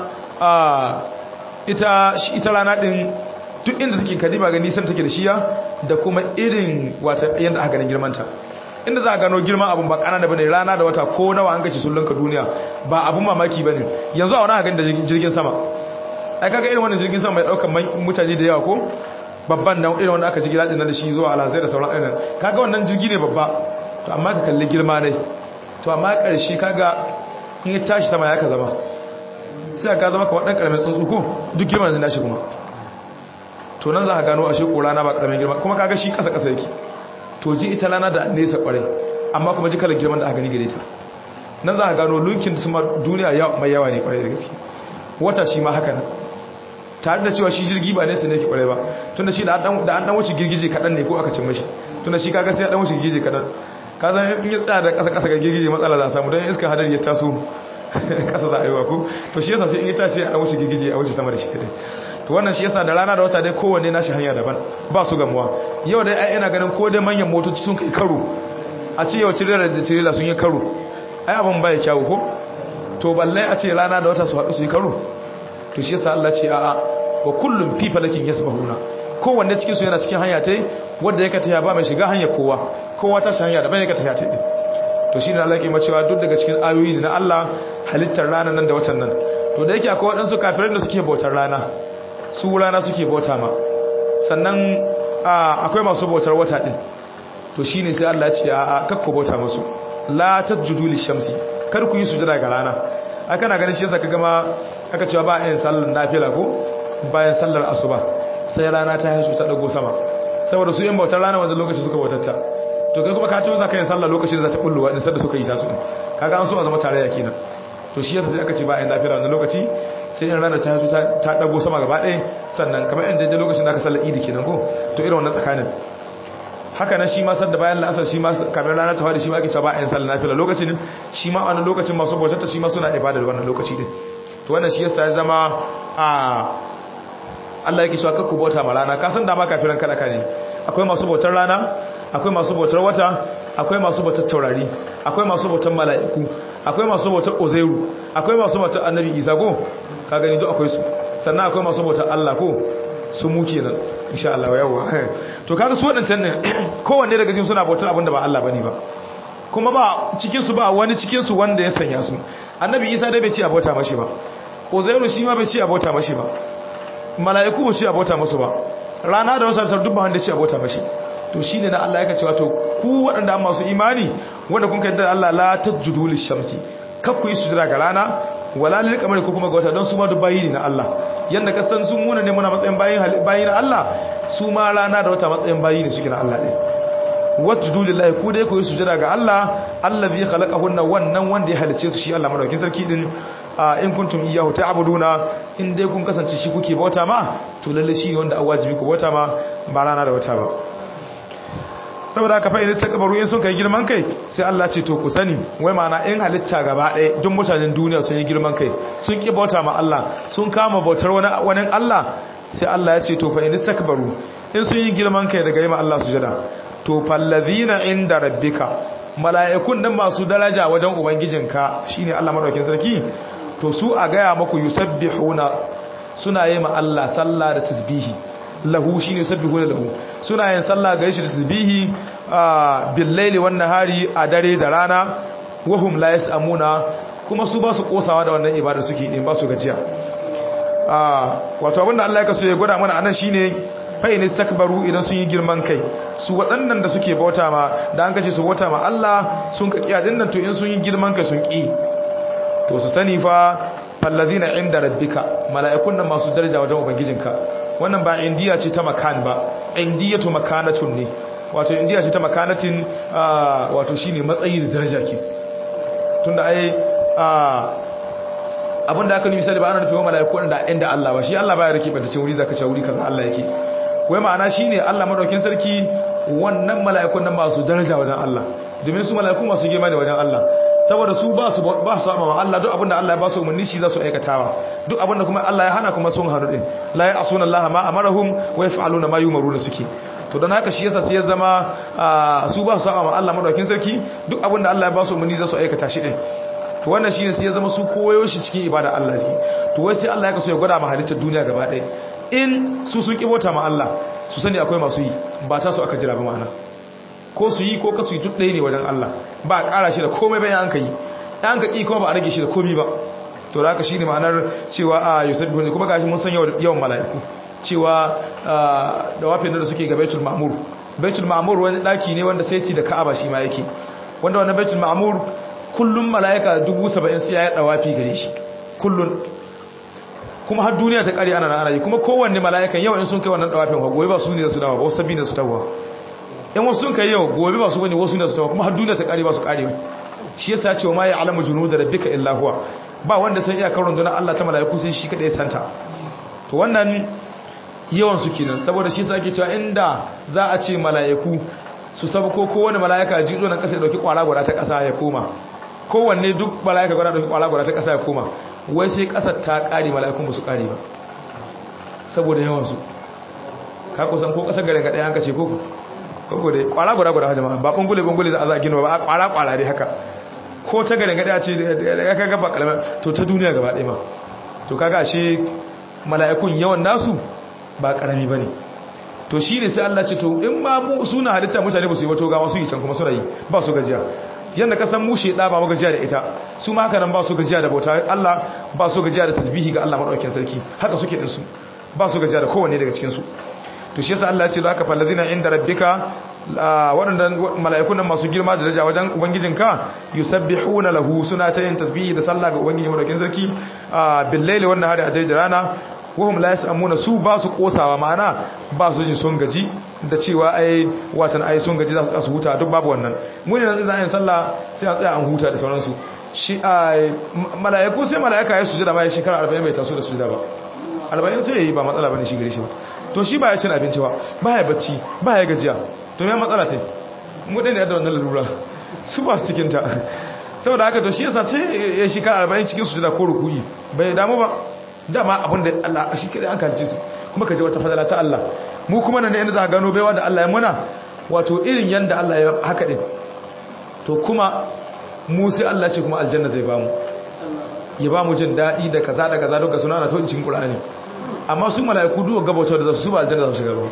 ita ita rana din duk inda take kadiba ga nisan take da shiya da kuma irin wata yanda aka ganin girmanta inda za a gano girman abun ba kanana bane rana da wata ko nawa an gaci sullunka duniya ba abun mamaki bane yanzu a wani hakan da jirgin sama ai kaga irin wannan jirgin sama mai daukar mutane da yawa ko babban nan irin wanda aka ji gidajen nan da shi zuwa alazai da sauran irin kaga wannan jirgi ne babba to amma ka kalli girma dai to amma karshe kaga in ya tashi sama ya ka zama sai ka zama kamar dan karamin tsuntsu ko duk girman da nashi kuma to nan za ka gano ashe korana ba karamin girma kuma kaga shi kasa kasa yake to ji ita rana da nesa kwarai amma kuma ji kalar girman da aka gani gare ta nan za a gano lunkin su duniya mai yawa ne kwarai da gaske wata shi ma haka nan tare da cewa shi jirgi ba nesa ne ke kwarai ba tun da shi da an dan wuce girgije kaɗan ne ko aka cin mashi tun da shi kaga sai ya dan wuce girgije kaɗan ka zan in ya tsaya da ƙasa ƙasa ga girgije matsala za a samu don iska hadari ya taso ƙasa za a yi wa ko to shi yasa sai in ya tashi a dan wuce girgije a wuce sama da shi kadai to wannan shi yasa da rana da wata dai kowanne nashi hanya daban ba su gamuwa yau dai ai ina ganin ko dai manyan motoci sun kai karo a ce yau tirela da tirela sun yi karo ai abin bai kyawu ko to balle a ce rana da wata su haɗu su yi karo to shi yasa Allah ce a'a wa kullum fi falakin yasbahuna kowanne cikin su yana cikin hanya tai wanda yake taya ba mai shiga hanya kowa kowa ta shi hanya daban yake taya tai din to shine Allah ke macewa duk daga cikin ayoyi na Allah halittar rana nan da watan nan to da yake akwai waɗansu kafirai da suke bautar rana su rana suke bauta ma sannan akwai masu bautar wata din to shine sai Allah ya ce a kakku bauta musu la tasjudu lishamsi kar ku yi sujada ga rana a kana ganin shi yasa ka gama aka cewa ba yin sallar nafila ko bayan sallar asuba sai rana ta haisu ta dago sama saboda su yin bautar rana wanda lokaci suka bautatta to kai kuma ka ce za ka yin sallar lokacin da za ta bulluwa in sadda suka yi ta su kaga an so a zama tarayya kenan to shi yasa sai aka ce ba yin nafila wannan lokaci sai in rana ta haisu ta dago sama gaba ɗaya sannan kamar in daidai lokacin da aka sallar idi kenan ko to irin wannan tsakanin haka nan shi ma sadda bayan la'asar shi ma kamar rana ta fadi shi ma ake cewa ba yin sallar nafila lokacin shi ma wannan lokacin masu bautatta shi ma suna ibada da wannan lokaci din to wannan shi yasa ya zama a Allah yake cewa kakku bauta ma rana ka san da ma kafiran kada ka ne akwai masu bautar rana akwai masu bautar wata akwai masu bautar taurari akwai masu bautar mala'iku akwai masu bautar ozairu akwai masu bautar annabi isa ko ka gani duk akwai su sannan akwai masu bautar Allah ko su mu kenan insha Allah yawa to kaga su wadancan ne kowanne daga cikin suna bautar abin da ba Allah bane ba kuma ba cikin su ba wani cikin su wanda ya sanya su annabi isa dai bai ci abota mashi ba uzairu shi ma bai ci abota mashi ba mala'iku ba ci abota masu ba rana da wasu duk ba wanda ci abota mashi to shine na Allah yake cewa to ku waɗanda an masu imani wanda kun kai da Allah la tajjudu lishamsi kar ku yi sujada ga rana wala lil qamari ko kuma ga wata don su ma duk bayi ne na Allah yanda ka san sun muna ne muna matsayin bayin bayi na Allah su ma rana da wata matsayin bayi ne suke na Allah ne wasjudu lillahi ku dai ku yi sujada ga Allah allazi khalaqahunna wannan wanda ya halice su shi Allah madaukakin sarki din in kuntum iyyahu ta'buduna in dai kun kasance shi kuke bauta ma to lalle shi wanda a wajibi ku bauta ma ba rana da wata ba saboda haka fa idan takbaru in sun kai girman kai sai Allah ce to ku sani wai ma'ana in halitta gaba ɗaya duk mutanen duniya sun yi girman kai sun ki bauta ma Allah sun kama bautar wani wani Allah sai Allah ya ce to fa idan takbaru in sun yi girman kai daga yi ma Allah sujada to fallazina inda rabbika mala'ikun nan masu daraja wajen ubangijinka shine Allah madaukakin sarki to su a gaya maku yusabbihuna suna yi ma Allah sallah da tasbihi lahu shine yusabbihuna lahu suna yin sallah ga shi da tasbihi bil laili wan nahari a dare da rana wahum la yasamuna kuma su ba su kosawa da wannan ibada suke din ba su gajiya wato abinda Allah ya kaso ya gwada mana anan shine fa'in istakbaru idan sun yi girman kai su waɗannan da suke bauta ma da an kace su bauta ma Allah sun ka kiya dinnan to in sun yi girman kai sun ki to su sani fa fallazina inda rabbika mala'ikun nan masu daraja wajen ubangijinka wannan ba indiya ce ta makan ba indiyatu makanatun ne wato indiya ce ta makanatin wato shine matsayi da daraja ke tunda ai abinda aka nufi sai ba ana nufi wa mala'iku da inda Allah ba shi Allah baya rike bata cin wuri zaka ce wuri kaza Allah yake wai ma'ana shine Allah madaukin sarki wannan mala'ikun nan masu daraja wajen Allah domin su mala'iku masu girma ne wajen Allah saboda su ba su ba su sama Allah duk abinda Allah ya ba su umarni shi za su aikatawa duk abinda kuma Allah ya hana kuma sun hanu din la ya asuna Allah ma amarahum wa yaf'aluna ma yumaruna suke to don haka shi yasa sai ya zama su ba su sama Allah madaukin sarki duk abinda Allah ya ba su umarni za su aikata shi din to wannan shine sai ya zama su koyo shi cikin ibada Allah shi to wai sai Allah ya kaso ya gwada ma halittar duniya gaba ɗaya in su sun kibota ma Allah su sani akwai masu yi ba ta su aka jira ba ma'ana ko su yi ko ka su yi duk ɗaya ne wajen Allah ba a ƙara shi da komai bayan an ka yi an ka ƙi kuma ba a rage shi da komai ba to da haka shi ne ma'anar cewa a yusuf bin kuma gashi mun san yawan mala'iku cewa da wafin da suke ga baitul ma'mur baitul ma'mur wani ɗaki ne wanda sai ci da ka'aba shi ma yake wanda wannan baitul ma'mur kullum mala'ika dubu saba'in sai ya yi ɗawafi gare shi kullum kuma har duniya ta ƙari ana na ana yi kuma kowanne mala'ikan yau in sun kai wannan ɗawafin gobe ba su ne da su dawa ba wasu sabbi da su tawa in wasu sun kai yau gobe ba su bane wasu ne su tawa kuma har duniya ta kare ba su kare shi yasa ya ce wa ma ya alamu junuda rabbika illa huwa ba wanda san iyakar rundunar Allah ta malaiku sai shi kada ya santa to wannan yawan su kenan saboda shi yasa ake cewa inda za a ce malaiku su sabu ko kowane malaika ji zo nan kasa ya dauki kwara gwada ta kasa ya koma kowanne duk malaika gwada dauki kwara gwada ta kasa ya koma wai sai kasar ta kare malaikun ba su kare ba saboda yawan su ka kusan ko kasar garin ga daya an kace ko ko dai kwara gwada gwada jama'a ba bangule bangule za a za gina ba kwara kwara dai haka ko ta garin gada ce ya kaga ba kalmar to ta duniya gaba ɗaya ma to kaga ashe mala'ikun yawan nasu ba karami bane to shine sai Allah ce to in ma mu suna halitta mutane ba su yi wato ga wasu yi can kuma suna yi ba su gajiya yanda ka san mushe da ba mu gajiya da ita su ma haka nan ba su gajiya da bauta Allah ba su gajiya da tasbihi ga Allah madaukakin sarki haka suke din su ba su gajiya da kowanne daga cikin su to shi yasa Allah ya ce zaka fallazina inda rabbika waɗannan mala'ikun nan masu girma da daraja wajen ubangijinka yusabbihuna lahu suna ta yin tasbihi da sallah ga ubangiji madaukakin sarki bil laili wannan hari a da rana wahum la yasamuna su ba su kosawa ma'ana ba su jin sun gaji da cewa ai watan ai sun gaji za su huta duk babu wannan mu ne nan za a yi sallah sai a tsaya an huta da sauransu shi mala'iku sai mala'ika ya sujada ma ya shekara 40 bai taso da sujada ba 40 sai yayi ba matsala bane shi gare shi ba to shi ba ya cin abinci ba ba ya bacci ba ya gajiya to ya matsala ta mu ɗaya da wannan lalura su ba cikin ta saboda haka to shi yasa sai ya shekara 40 cikin sujada ko rukuyi bai damu ba dama abin da Allah shi kadai an kalce su kuma kaje wata fadala ta Allah mu kuma nan ne inda za ka gano baiwa da Allah ya muna wato irin yanda Allah ya haka din to kuma mu sai Allah ce kuma aljanna zai bamu ya bamu jin dadi da kaza da kaza duka suna na to cikin Qur'ani amma su mala'iku duwa gabata da su ba aljanna za su shiga ba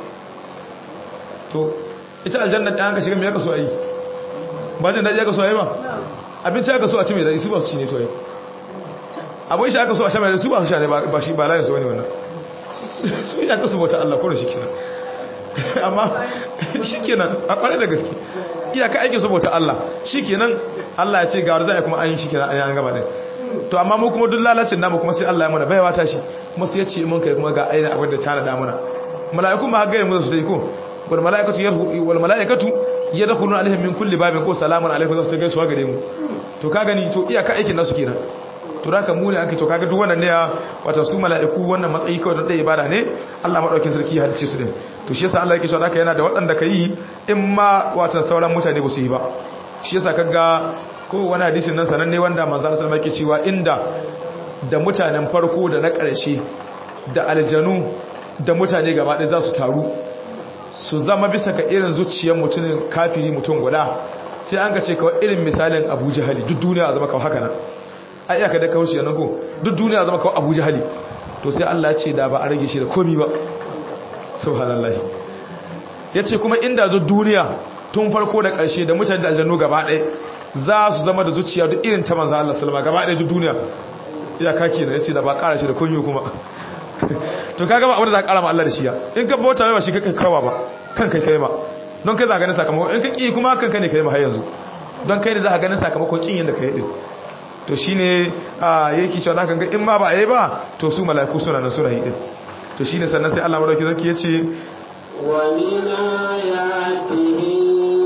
to ita aljanna da an ka shiga me aka so ayi ba jin dadi aka so ayi ba abinci aka so a ci mai dadi su ba su ci ne to ayi abin shi aka so a sha mai dadi su ba su sha ne ba shi ba layin su wani wannan su ya kasu bauta Allah ko da shi kenan amma shi kenan a kware da gaske iyaka aikin su bauta Allah shi kenan Allah ya ce ga wanda kuma an yi shi kenan an gaba din to amma mu kuma duk lalacin namu kuma sai Allah ya mana baiwa ta shi kuma sai ya ce mun kai kuma ga aina abin da tana da mana mala'iku ma ga mu su dai ko wal mala'ikatu yarhu wal mala'ikatu yadkhuluna alaihim min kulli babin ko salamun alaikum za su gaisuwa gare mu to ka gani to iyaka aikin nasu kenan to da ka mu ne ake to kaga duk wannan ne ya wato su mala'iku wannan matsayi kawai don dai ibada ne Allah madaukakin sarki ya hadice su din to shi yasa Allah yake cewa haka yana da waɗanda kai in ma wato sauran mutane ba su yi ba shi yasa kaga ko wani hadisin nan sananne wanda manzo Allah sallallahu alaihi cewa inda da mutanen farko da na ƙarshe da aljanu da mutane gaba ɗaya za su taru su zama bisa ka irin zuciyar mutumin kafiri mutum guda sai an ga ce kawai irin misalin Abu Jahali duk duniya a zama kawai haka nan a iyaka da kawo shi nan ko duk duniya zama kawai Abu Jahali to sai Allah ce da ba a rage shi da komi ba subhanallah yace kuma inda duk duniya tun farko da ƙarshe da mutane da aljannu gaba ɗaya za su zama da zuciya duk irin ta manzo Allah sallama gaba ɗaya duk duniya iyaka kenan yace da ba ƙara shi da komi kuma to kaga ba abin da za ka ƙara ma Allah da shi ya in ka bauta mai ba shi kai kawa ba kan kai kai ma don kai za ka ganin sakamako in ka ƙi kuma kan kai ne kai ma har yanzu don kai ne za ka ganin sakamakon ƙin yadda ka yi din to shi ne yake cewa kan ga in ma ba a yi ba to su mala'iku suna nan suna yi din to shi ne sannan sai Allah madauki zaki ya ce wa min ayatihi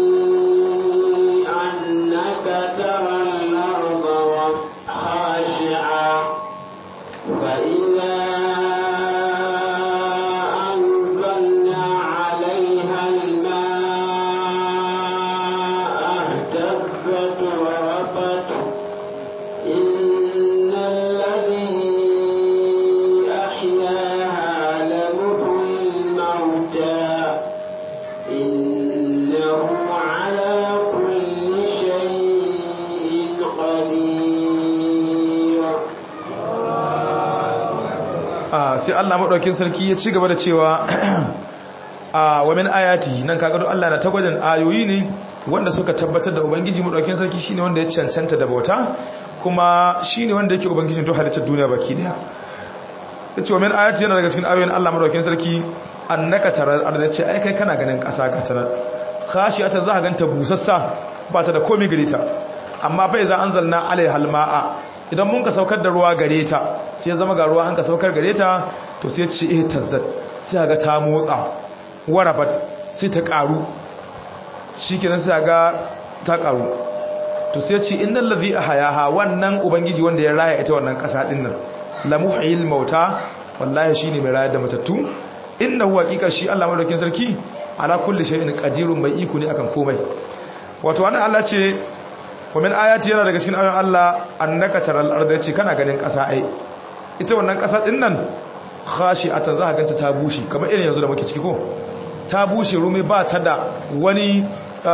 annaka taral arda wa khashi'a fa idza anzalna 'alayha al-ma'a ihtazzat wa rabat إن الذي أحياها لمحيي الموتى إنه على كل شيء قدير sai Allah madaukin sarki ya ci gaba da cewa a wa min ayati nan kaga don Allah na tagwajin ayoyi ne wanda suka tabbatar da ubangiji madaukin sarki shine wanda ya cancanta da bauta kuma shine wanda yake ubangijin to halittar duniya baki daya yace wa min ayati yana daga cikin ayoyin Allah madaukakin sarki annaka tarar arda ce ai kai kana ganin kasa ga tanar khashiyata za ka ganta busassa ba ta da komai gare ta amma fa iza anzalna alaiha almaa idan mun ka saukar da ruwa gare ta sai ya zama ga ruwa an ka saukar gare ta to sai ce eh tazzat sai ga ta motsa warabat sai ta karu shikenan sai ga ta karu to sai ce innal ladhi ahyaha wannan ubangiji wanda ya raya ita wannan kasa din nan la muhyil mauta wallahi shine mai rayar da matattu innahu haqiqa shi Allah madaukin sarki ala kulli shay'in qadirun mai iko ne akan komai wato wannan Allah ce wa min ayati yana daga cikin ayoyin Allah annaka taral arda yace kana ganin kasa ai ita wannan kasa din nan khashi'atan za ka ganta ta bushe kamar irin yanzu da muke ciki ko ta bushe rumi ba ta da wani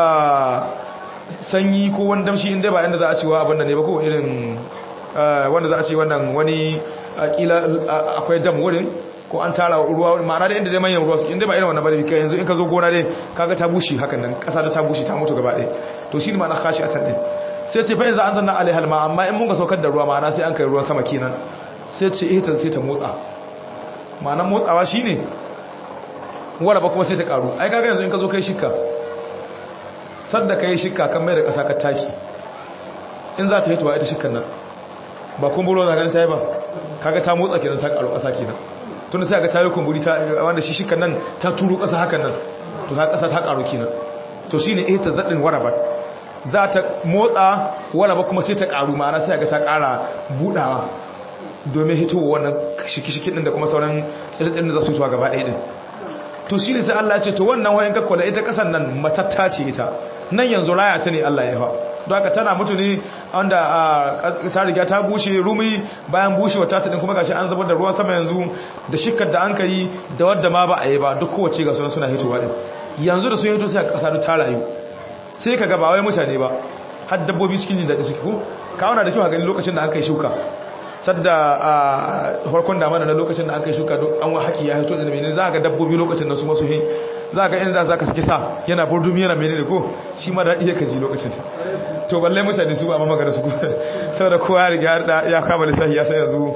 sanyi ko wani damshi inda ba inda za a cewa abin da ne ba ko irin wanda za a ce wannan wani kila akwai dam wurin ko an tara ruwa ma'ana da inda dai manyan ruwa su inda ba irin wannan ba da kai yanzu in ka zo gona dai kaga ta bushe hakan nan kasa da ta bushe ta mutu gaba ɗaya to shi ne ma'ana kashi a tan ɗin sai ce fa yanzu an zanna alaihal ma amma in mun ga saukar da ruwa ma'ana sai an kai ruwan sama kenan sai ce ita sai ta motsa ma'anar motsawa shine wala ba kuma sai ta karu ai kaga yanzu in ka zo kai shikka sadda kai shikka kan mai da kasa ka taki in za ta hitowa ita shikkan nan ba kumburo na ganin ta yi ba kaga ta motsa kenan ta karu kasa kenan tun sai ga ta yi kumburi ta wanda shi shikkan nan ta turo kasa hakan nan to ta kasa ta karu kenan to shine eh ta zaddin warabat za ta motsa wala ba kuma sai ta karu ma'ana sai ga ta kara budawa domin hitowa wannan shiki-shiki din da kuma sauran tsirtsirin da za su hitowa gaba ɗaya din to shi ne sai Allah ya ce to wannan wayan kakkwala ita kasan nan matatta ce ita nan yanzu raya ta ne Allah ya fa don haka tana mutu ne wanda ta riga ta bushe rumi bayan bushewa ta ta din kuma gashi an zubar da ruwan sama yanzu da shikkar da an kai da wadda ma ba a yi ba duk kowace ga sunan suna hitowa din yanzu da sun hito sai kasa ta rayu sai ka ga ba wai mutane ba har dabbobi cikin jin daɗi suke ko kawuna da kyau a gani lokacin da an kai shuka sadda a farkon damana na lokacin da aka yi shuka don an haki ya hito da menene za ga dabbobi lokacin da su masu hin za ga inda za ka sake sa yana burdumi yana menene ko shi ma daɗi ya kaji lokacin to balle mutane su ba ma magana su saboda kowa ya riga ya kama lissafi ya sai yanzu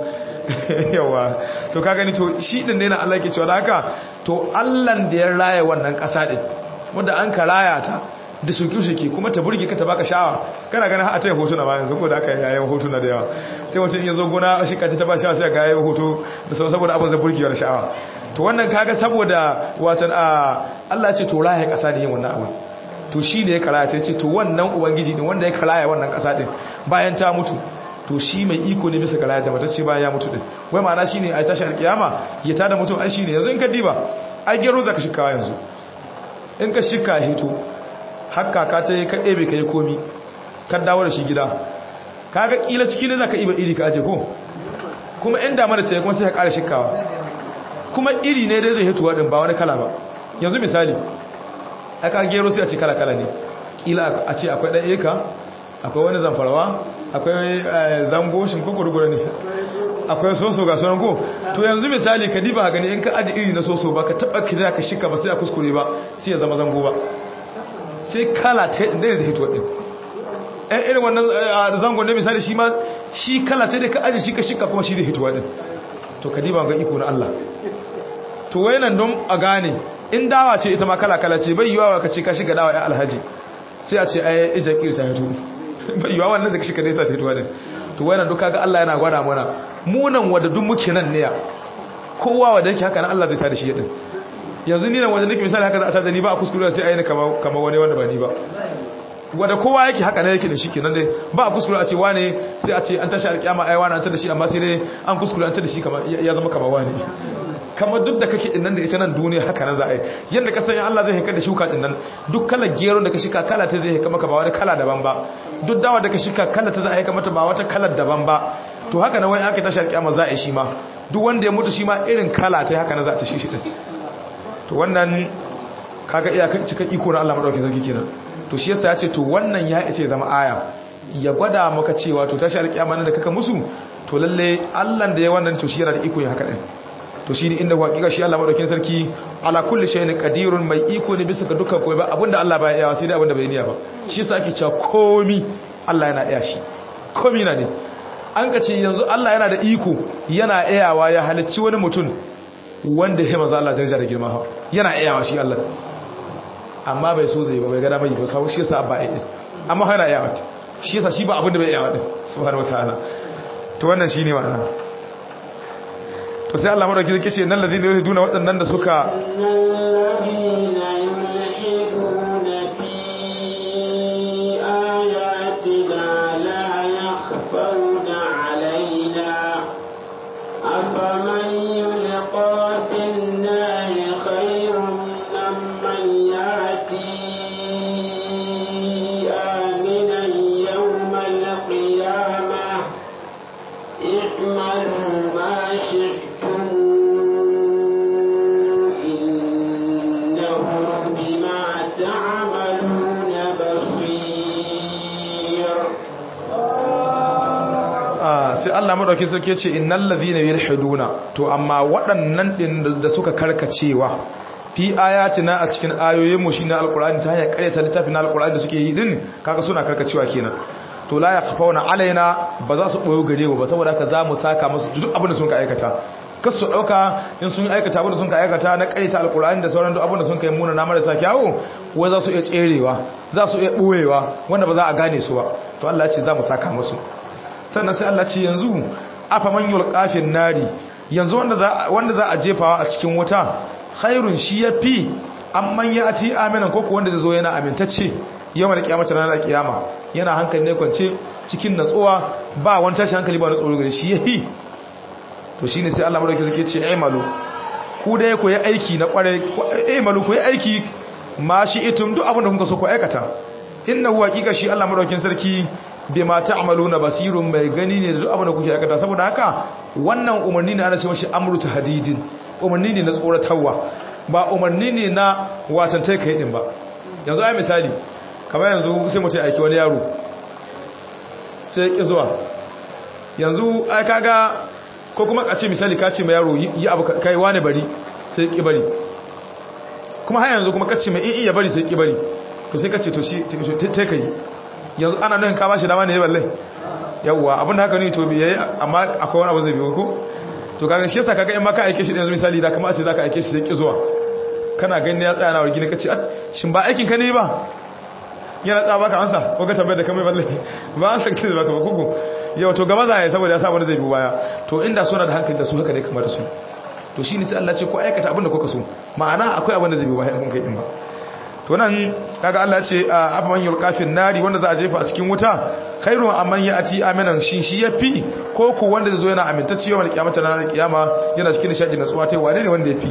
yawa to ka gani to shi din ne na Allah ke cewa haka to Allah da ya raya wannan ƙasa din wanda an ka raya ta da suke-suke kuma ta burge ka ta baka sha'awa kana ganin a taya hotuna ba yanzu ko da aka yayin hotuna da yawa sai mutum ya zo gona shi kace ta ba sha'awa sai ga yayin hoto da sau saboda abin da burgewa da sha'awa to wannan kaga saboda watan a Allah ce to raya kasa da yin wannan abu to shi ne ya karaya ta ce to wannan ubangiji din wanda ya karaya wannan kasa din bayan ta mutu to shi mai iko ne bisa karaya da mata ce bayan ya mutu din wai ma'ana shine ai tashi alkiyama ya tada mutum ai shine yanzu in ka diba ai gero zaka shikawa yanzu in ka shika hito hakka ka ta yi kaɗe bai ka yi komi kan dawo da shi gida ka ga ƙila ciki ne za ka iba iri ka aje ko kuma in damar da ta yi kuma sai ka ƙara shikawa kuma iri ne dai zai hituwa ɗin ba wani kala ba yanzu misali aka gero sai a ce kala-kala ne ƙila a ce akwai ɗan eka akwai wani zamfarawa akwai zango shi ko gurgura ne akwai soso ga sunan ko to yanzu misali ka diba gani in ka aji iri na soso ba ka taɓa ki za ka shika ba sai a kuskure ba sai ya zama zango ba sai kala ta da zai hito din ɗan irin wannan zangon ne misali shi ma shi kala ta da ka aji shi ka shika kuma shi zai hitowa din to ka diba ga iko na Allah to wayanan don a gane in dawa ce ita ma kala kala ce bai yiwa ka ce ka shiga dawa ya alhaji sai a ce ai ijan kiri ta hito bai yiwa wannan da ka shiga dai ta hitowa din to wayanan duka ga Allah yana gwada mana munan wanda duk muke nan ne ya kowa wanda yake haka nan Allah zai tada shi din yanzu ni nan wanda nake misali haka za a tada ni ba a kuskure sai ayi kama kama wani wanda ba ni ba wanda kowa yake haka ne yake da shi kenan dai ba a kuskure a ce wane sai a ce an tashi alƙiyama ai wani an tada shi amma sai dai an kuskure an tada shi kama ya zama kama wani kamar duk da kake dinnan da ita nan duniya haka nan za a yi yanda ka sanya Allah zai haika da shuka dinnan duk kalar gero da ka shika kala ta zai haika maka ba wani kala daban ba duk dawa da ka shika kala ta za a haika mata ba wata kalar daban ba to haka nan wani aka tashi alƙiyama za a yi shi ma duk wanda ya mutu shi ma irin kala ta haka nan za a ta shi shi din to wannan kaga iyakar cikin iko na Allah madaukakin sarki kenan to shi yasa ya ce to wannan ya isa ya zama aya ya gwada maka cewa to tashi alƙiyama nan da kaka musu to lalle Allah da ya wannan to shi yana da iko ya haka din to shine inda hakika shi Allah madaukakin sarki ala kulli shay'in qadirun mai iko ne bisa ga dukkan koyi ba abinda Allah baya iya sai dai abinda bai niyya ba shi yasa ake cewa komi Allah yana iya shi komi na ne an ka ce yanzu Allah yana da iko yana iyawa ya halicci wani mutum wanda ya maza Allah daraja da girma ha yana iyawa shi Allah amma bai so zai ba bai gada mai ba sau shi yasa ba iya amma yana iyawa shi yasa shi ba abinda bai iyawa din subhanahu wataala to wannan shine ma'ana to sai Allah madauki zai ce nan ladina yuhiduna waɗannan da suka الذين يلحدون في اعملوا ما شئتم إنه بما تعملون بصير sai Allah madaukin sarki ya ce innal ladhina yalhiduna to amma waɗannan din da suka karkacewa fi ayatina a cikin ayoyin mu shine alqur'ani ta hanyar karyata littafin alqur'ani da suke yi din kaga suna karkacewa kenan to la yakhfauna alaina ba za su boyo gare mu ba saboda haka za mu saka musu duk abin da sun ka aikata kas su dauka in sun aikata abin da sun ka aikata na karyata alqur'ani da sauran duk abin da sun kai muna na marasa kyawu wai za su iya tserewa za su iya boyewa wanda ba za a gane su ba to Allah ya ce za mu saka musu sannan sai Allah ce yanzu afa man yulqafin nari yanzu wanda za wanda za a jefawa a cikin wuta khairun shi yafi amman yati aminan koko wanda zai zo yana amintacce yawan kiyamata ranar kiyama yana hankali ne kwance cikin natsuwa ba wani tashi hankali ba na tsoro gare shi yafi to shine sai Allah madauki zake ce aimalu ku dai ku yi aiki na kware aimalu ku yi aiki ma shi itum duk abin da kuka so ku aikata innahu haqiqa shi Allah madaukin sarki bima ta'maluna basirun mai gani ne da duk abin da kuke aikata saboda haka wannan umarni ne ana cewa shi amru tahdidin umarni ne na tsoratarwa ba umarni ne na watan tai kai din ba yanzu ai misali kamar yanzu sai mutai aiki wani yaro sai ki zuwa yanzu ai kaga ko kuma a ce misali ka ce mai yaro yi abu kai wani bari sai ki bari kuma har yanzu kuma kace mai in iya bari sai ki bari to sai kace to shi tai kai yanzu ana nan ka bashi dama ne balle yawwa abin da haka ne to yayi amma akwai wani abu zai biyo ko to kaga shi yasa kaga in ma ka aike shi yanzu misali da kamar a ce zaka aike shi sai ki zuwa kana gani ya tsaya na wargi ne kace shin ba aikin ka ne ba yana tsaya baka ansa ko ka tambaye da kamar balle ba an san kizi baka ba kuku yau to gaba za ya saboda ya sa wani zai biyo baya to inda suna da hankali da su haka ne kamar su to shine sai Allah ce ko aikata abin da kuka so ma'ana akwai abin da zai biyo baya kun kai din ba to nan kaga Allah ce afman yulqafin nari wanda za a jefa a cikin wuta khairu amman yati aminan shi shi yafi ko ko wanda zai zo yana amintacce yawan kiyamata na kiyama yana cikin nishadi na tsuwa tai wane ne wanda yafi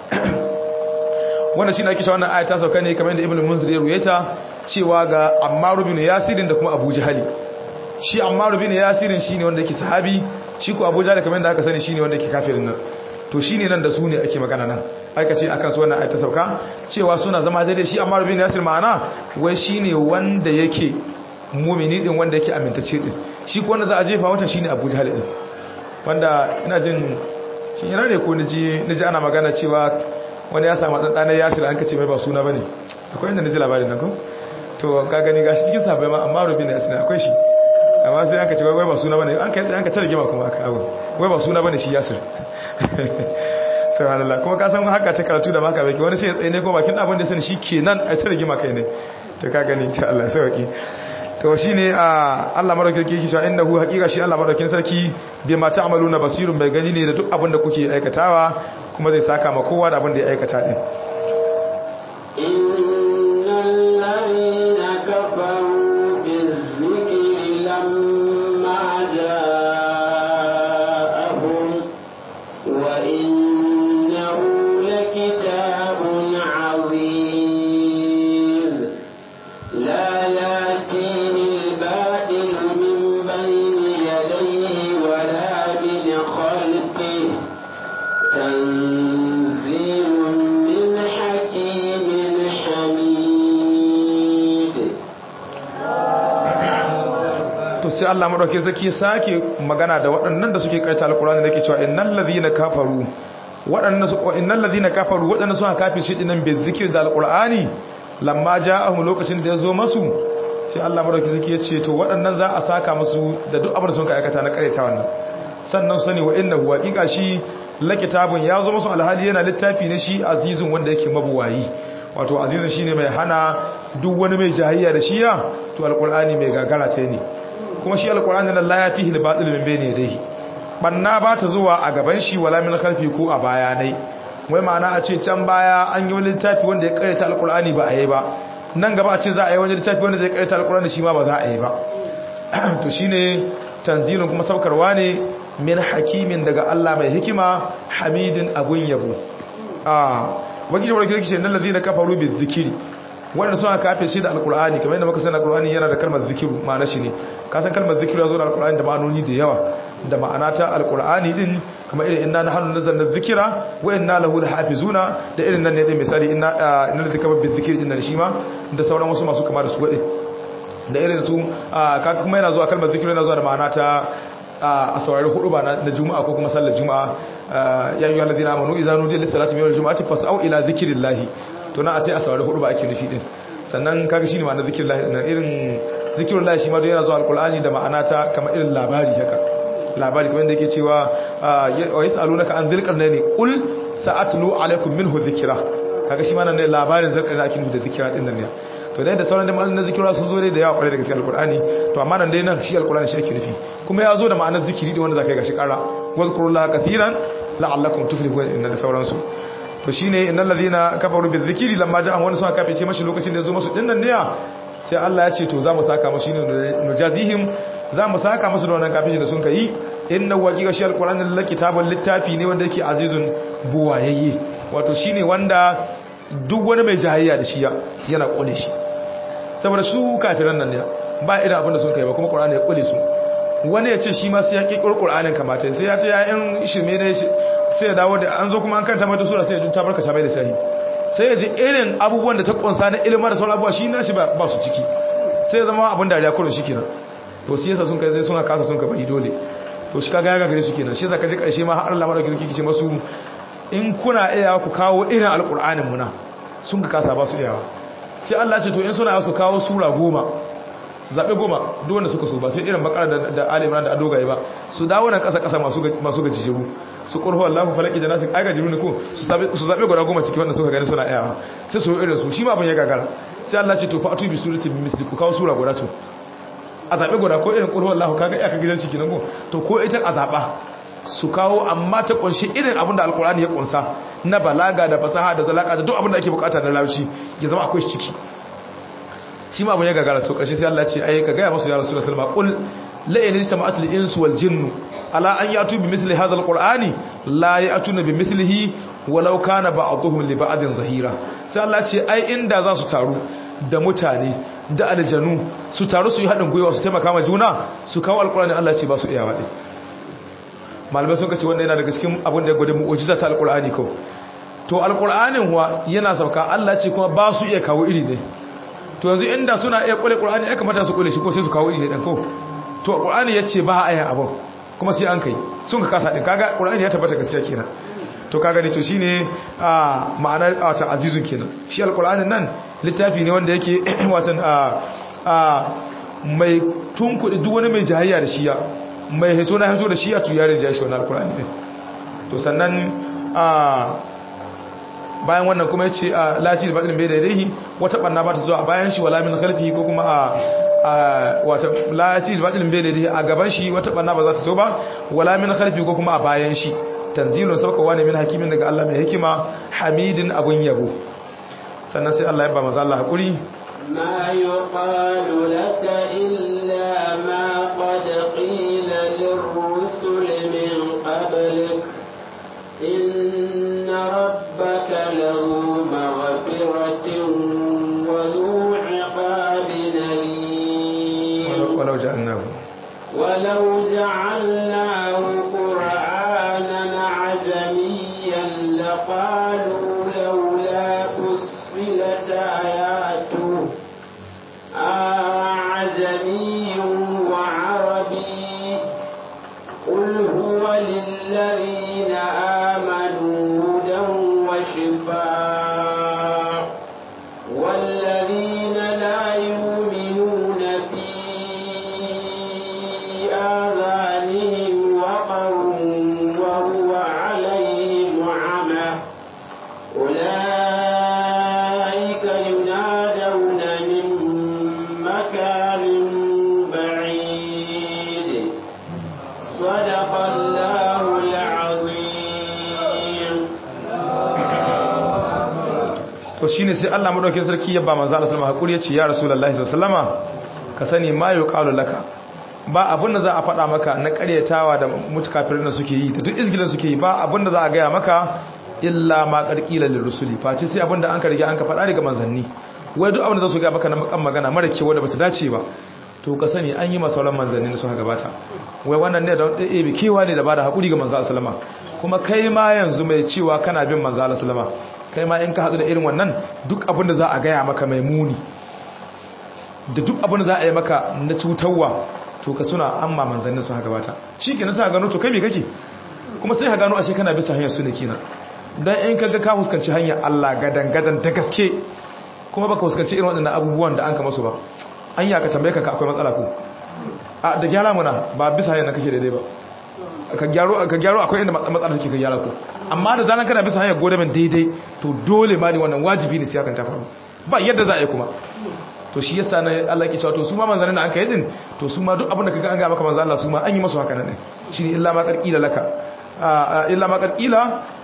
wanda shine ake cewa wannan aya ta sauka ne kamar yadda Ibn Munzir ya ruwaita cewa ga Ammar bin Yasir da kuma Abu Jahali shi Ammar bin Yasir shine wanda yake sahabi shi ko Abu Jahali kamar yadda aka sani shine wanda yake kafirin nan to shine nan da su ne ake magana nan aka ce akan su wannan ayata sauka cewa suna zama daidai shi amma rubin yasir ma'ana wai shine wanda yake mumini din wanda yake amintacce din shi ko wanda za a jefa wata shine Abu Jahl din wanda ina jin shi yana ne ko naji naji ana magana cewa wani ya samu dan dan yasir an kace mai ba suna bane akwai inda naji labarin nan ko to ka gani gashi cikin sabai ma amma rubin yasir akwai shi amma sai aka ce wai ba suna bane an kai an ka tare gima kuma aka abu wai ba suna bane shi yasir subhanallah kuma ka san haka ta karatu da maka baki wani sai ya tsaye ne ko bakin abin da sani shi kenan a ta rigima kai ne to ka gani ta Allah sauki to shine a Allah madaukakin sarki shi innahu haqiqa shi Allah madaukakin sarki bi ma ta'maluna basirun bai gani ne da duk abin da kuke aikatawa kuma zai saka ma kowa da abin da ya aikata din innal ladina kafaru bizikri lamma ja'ahum wa innahu lakitabun 'azim la yatihi al-batil min bayni yadayhi wa la min khalfihi تنزيل من حكيم حميد to sai Allah madauke zaki sake magana da waɗannan da suke karanta alkurani da ke cewa innal ladhina kafaru waɗannan su innal ladhina kafaru waɗannan suka kafi shi dinan bi zikir da alkurani lamma ja'ahum lokacin da yazo masu sai Allah madauke zaki ya ce to waɗannan za a saka musu da duk abin da sun ka aikata na karanta wannan sannan sani wa innahu haqiqa shi la kitabun ya zo musu alhali yana littafi ne shi azizun wanda yake mabuwayi wato azizun shine mai hana duk wani mai jahiliya da shiya to alqur'ani mai gagara ta ne kuma shi alqur'ani nan la yatihi al-batil min bayni yadayhi banna ba ta zuwa a gaban shi wala min khalfi ko a bayanai wai ma'ana a ce can baya an yi wani littafi wanda ya karanta alqur'ani ba a yi ba nan gaba a ce za a yi wani littafi wanda zai karanta alqur'ani shi ma ba za a yi ba to shine tanzilun kuma saukarwa ne min hakimin daga Allah mai hikima hamidin abun yabo ah wani jawar kirki shi nan lazina kafaru bi zikiri wanda suna kafin shi da alkur'ani kamar yadda muka sani alkur'ani yana da kalmar zikiru ma'ana shi ne ka san kalmar zikiri ya zo da alqur'ani da ma'anoni da yawa da ma'ana ta alqur'ani din kamar irin inna nahnu nazzalna dhikra wa inna lahu lahafizuna da irin nan ne dai misali inna inna dhikra bi dhikri din da shi ma da sauran wasu masu kama da su gade da irin su ka kuma yana zuwa kalmar zikiri yana zuwa da ma'ana ta a saurari hudu ba na juma'a ko kuma sallar juma'a ya yi walazina amanu izanu jin lissalati mai juma'a ce fasa'au ila zikirin lahi to na a sai a saurari hudu ba ake nufi din sannan kaga shi ne ma'ana zikirin lahi na irin zikirin lahi shi ma don yana zuwa alkulani da ma'ana ta kama irin labari haka labari kamar da yake cewa wa yi sa'alu naka an zirkar ne kul sa'atlu alaikum minhu zikira kaga shi ma nan ne labarin zirkar da ake nufi da zikira din nan ne to dai da sauran da ma'anar zikira sun zo dai da yawa kwarai da gaske alkur'ani to amma nan dai nan shi alkur'ani shi ake nufi kuma ya zo da ma'anar zikiri da wanda zaka yi gashi kara wazkurullaha kathiran la'allakum tuflihun inna da sauransu to shine innal ladhina kafaru bizikri lamma ja'an wani suka kafice mashi lokacin da ya zo musu dinnan ne sai Allah ya ce to za mu saka musu shine nujazihim za mu saka musu da wannan kafin da sun kai inna waqiqa shi alkur'ani lillahi kitabul littafi ne wanda yake azizun buwayayye wato shine wanda duk wani mai jahayya da shi yana kone shi saboda su kafiran nan ne ba irin abin da sun kai ba kuma qur'ani ya kule su wani ya ce shi ma sai ya kirkiro qur'anin kamata sai ya ta yayin shirme ne sai ya dawo da an zo kuma an kanta mata sura sai ya junta barka ta bai da sai sai ya ji irin abubuwan da ta kunsa na ilimin da sauran abubuwa shi na shi ba su ciki sai ya zama abin dariya kurin shi kenan to shi yasa sun kai sai suna kasa sun ka bari dole to shi kaga ya gagare su kenan shi yasa ka ji karshe ma har Allah madauki zaki ce masu in kuna iya ku kawo irin alqur'anin muna sun ka kasa ba su iyawa sai Allah ce to in suna su kawo sura goma zaɓe goma duk wanda suka so ba sai irin bakar da da alimran da adogaye ba su dawo nan ƙasa ƙasa masu masu gajiru su qurhu Allahu falaki da nasu aiga jiru ne ko su zaɓe su zaɓe guda goma ciki wanda suka gani suna iyawa sai su irin su shi ma ban ya gagara sai Allah ce to fa atu bi surati bi misli ku kawo sura guda to a zaɓe guda ko irin qurhu Allahu kaga iyaka gidan ciki nan ko to ko ita a zaɓa su kawo amma ta kunshi irin abin da alkur'ani ya kunsa na balaga da fasaha da zalaka da duk abin da ake bukata na laushi ya zama akwai ciki shi ma abin ya gagara to karshe sai Allah ce ai ka gaya masu ya rasulullahi sallallahu alaihi wasallam qul la in istama'at lil insu wal jinnu ala an yatu bi mithli hadha alqur'ani la ya'tuna bi mithlihi walau kana ba'dhum li ba'din zahira sai Allah ce ai inda za su taru da mutane da aljanu su taru su yi haɗin gwiwa su taimaka ma juna su kawo alkur'ani Allah ce ba su iyawa ɗin malamai sun kace wanda yana daga cikin abin da ya gwada mu'ujiza ta alkur'ani ko to alkur'anin huwa yana sauka Allah ce kuma ba su iya kawo iri ne to yanzu inda suna iya kule qur'ani ya kamata su kule shi ko sai su kawo iri ne dan ko to qur'ani yace ba a yin abin kuma sai an kai sun ka kasa din kaga qur'ani ya tabbata gaskiya kenan to kaga ne to shine a ma'anar wata azizun kenan shi alkur'anin nan littafi ne wanda yake watan a mai tunkuɗi duk wani mai jahayya da shiya mai hito na hito da shiya tu yare da shi wani alkur'ani ne to sannan a bayan wannan kuma ya ce a lati da baɗin bai daidai wata ɓanna ba ta zuwa a bayan shi wala min khalfi ko kuma a wata lati da baɗin bai daidai a gaban shi wata ɓanna ba za ta zo ba wala min khalfi ko kuma a bayan shi tanzilun saukawa ne min hakimin daga Allah mai hikima hamidin abun yabo sannan sai Allah ya ba maza Allah haƙuri ما يقال لك إلا ما قد قيل للرسل من قبلك إن ربك له مغفرة وذو عقاب أليم ولو جعلناه ولو جعلناه قرآنا عجميا لقالوا لولا فصلت آياته أعجمي وعربي قل هو للذين آمنوا هدى وشفاء والذين لا يؤمنون في آذانهم وقر وهو عليهم عمى أولئك ينادون من مكان بعيد صدق الله العظيم to shine sai Allah madaukakin sarki ya ba manzo Allah sallallahu alaihi wasallam hakuri ya ce ya rasulullahi sallallahu alaihi wasallama ka sani ma yuqalu laka ba abin da za a faɗa maka na ƙaryatawa da mutakafirin da suke yi da duk izgilin suke yi ba abin da za a gaya maka illa ma ƙarƙilar lirusuli face sai abin da an ka rige an ka faɗa daga manzanni wai duk abin da za su gaya maka na makan magana mara kewa da bata dace ba to ka sani an yi masauran manzanni da suka gabata wai wannan ne da ɗaya bi kewa ne da ba da haƙuri ga manzo sallama kuma kai ma yanzu mai cewa kana bin manzo sallama kai ma in ka haɗu da irin wannan duk abin da za a gaya maka mai muni da duk abin da za a yi maka na cutarwa to ka suna amma manzannin sun haka bata shi ke nasa gano to kai me kake kuma sai ka gano ashe kana bisa hanyar su ne kenan don in ka ga ka fuskanci hanyar Allah gadan gadan da gaske kuma baka fuskanci irin waɗannan abubuwan da an ka masu ba an ya ka tambaye ka akwai matsala ko a da gyara muna ba bisa hanyar na kake daidai ba ka gyaro ka gyaro akwai inda matsala take ka gyara ko amma da zanan kana bisa hanyar godamin daidai to dole ma ne wannan wajibi ne sai hakan ta faru ba yadda za a yi kuma to shi yasa na Allah ke cewa to su ma manzanin da an kai din to su ma duk abin da kaga an ga maka manzo Allah su ma an yi masu haka nan shine illa ma qarqila laka illa ma qarqila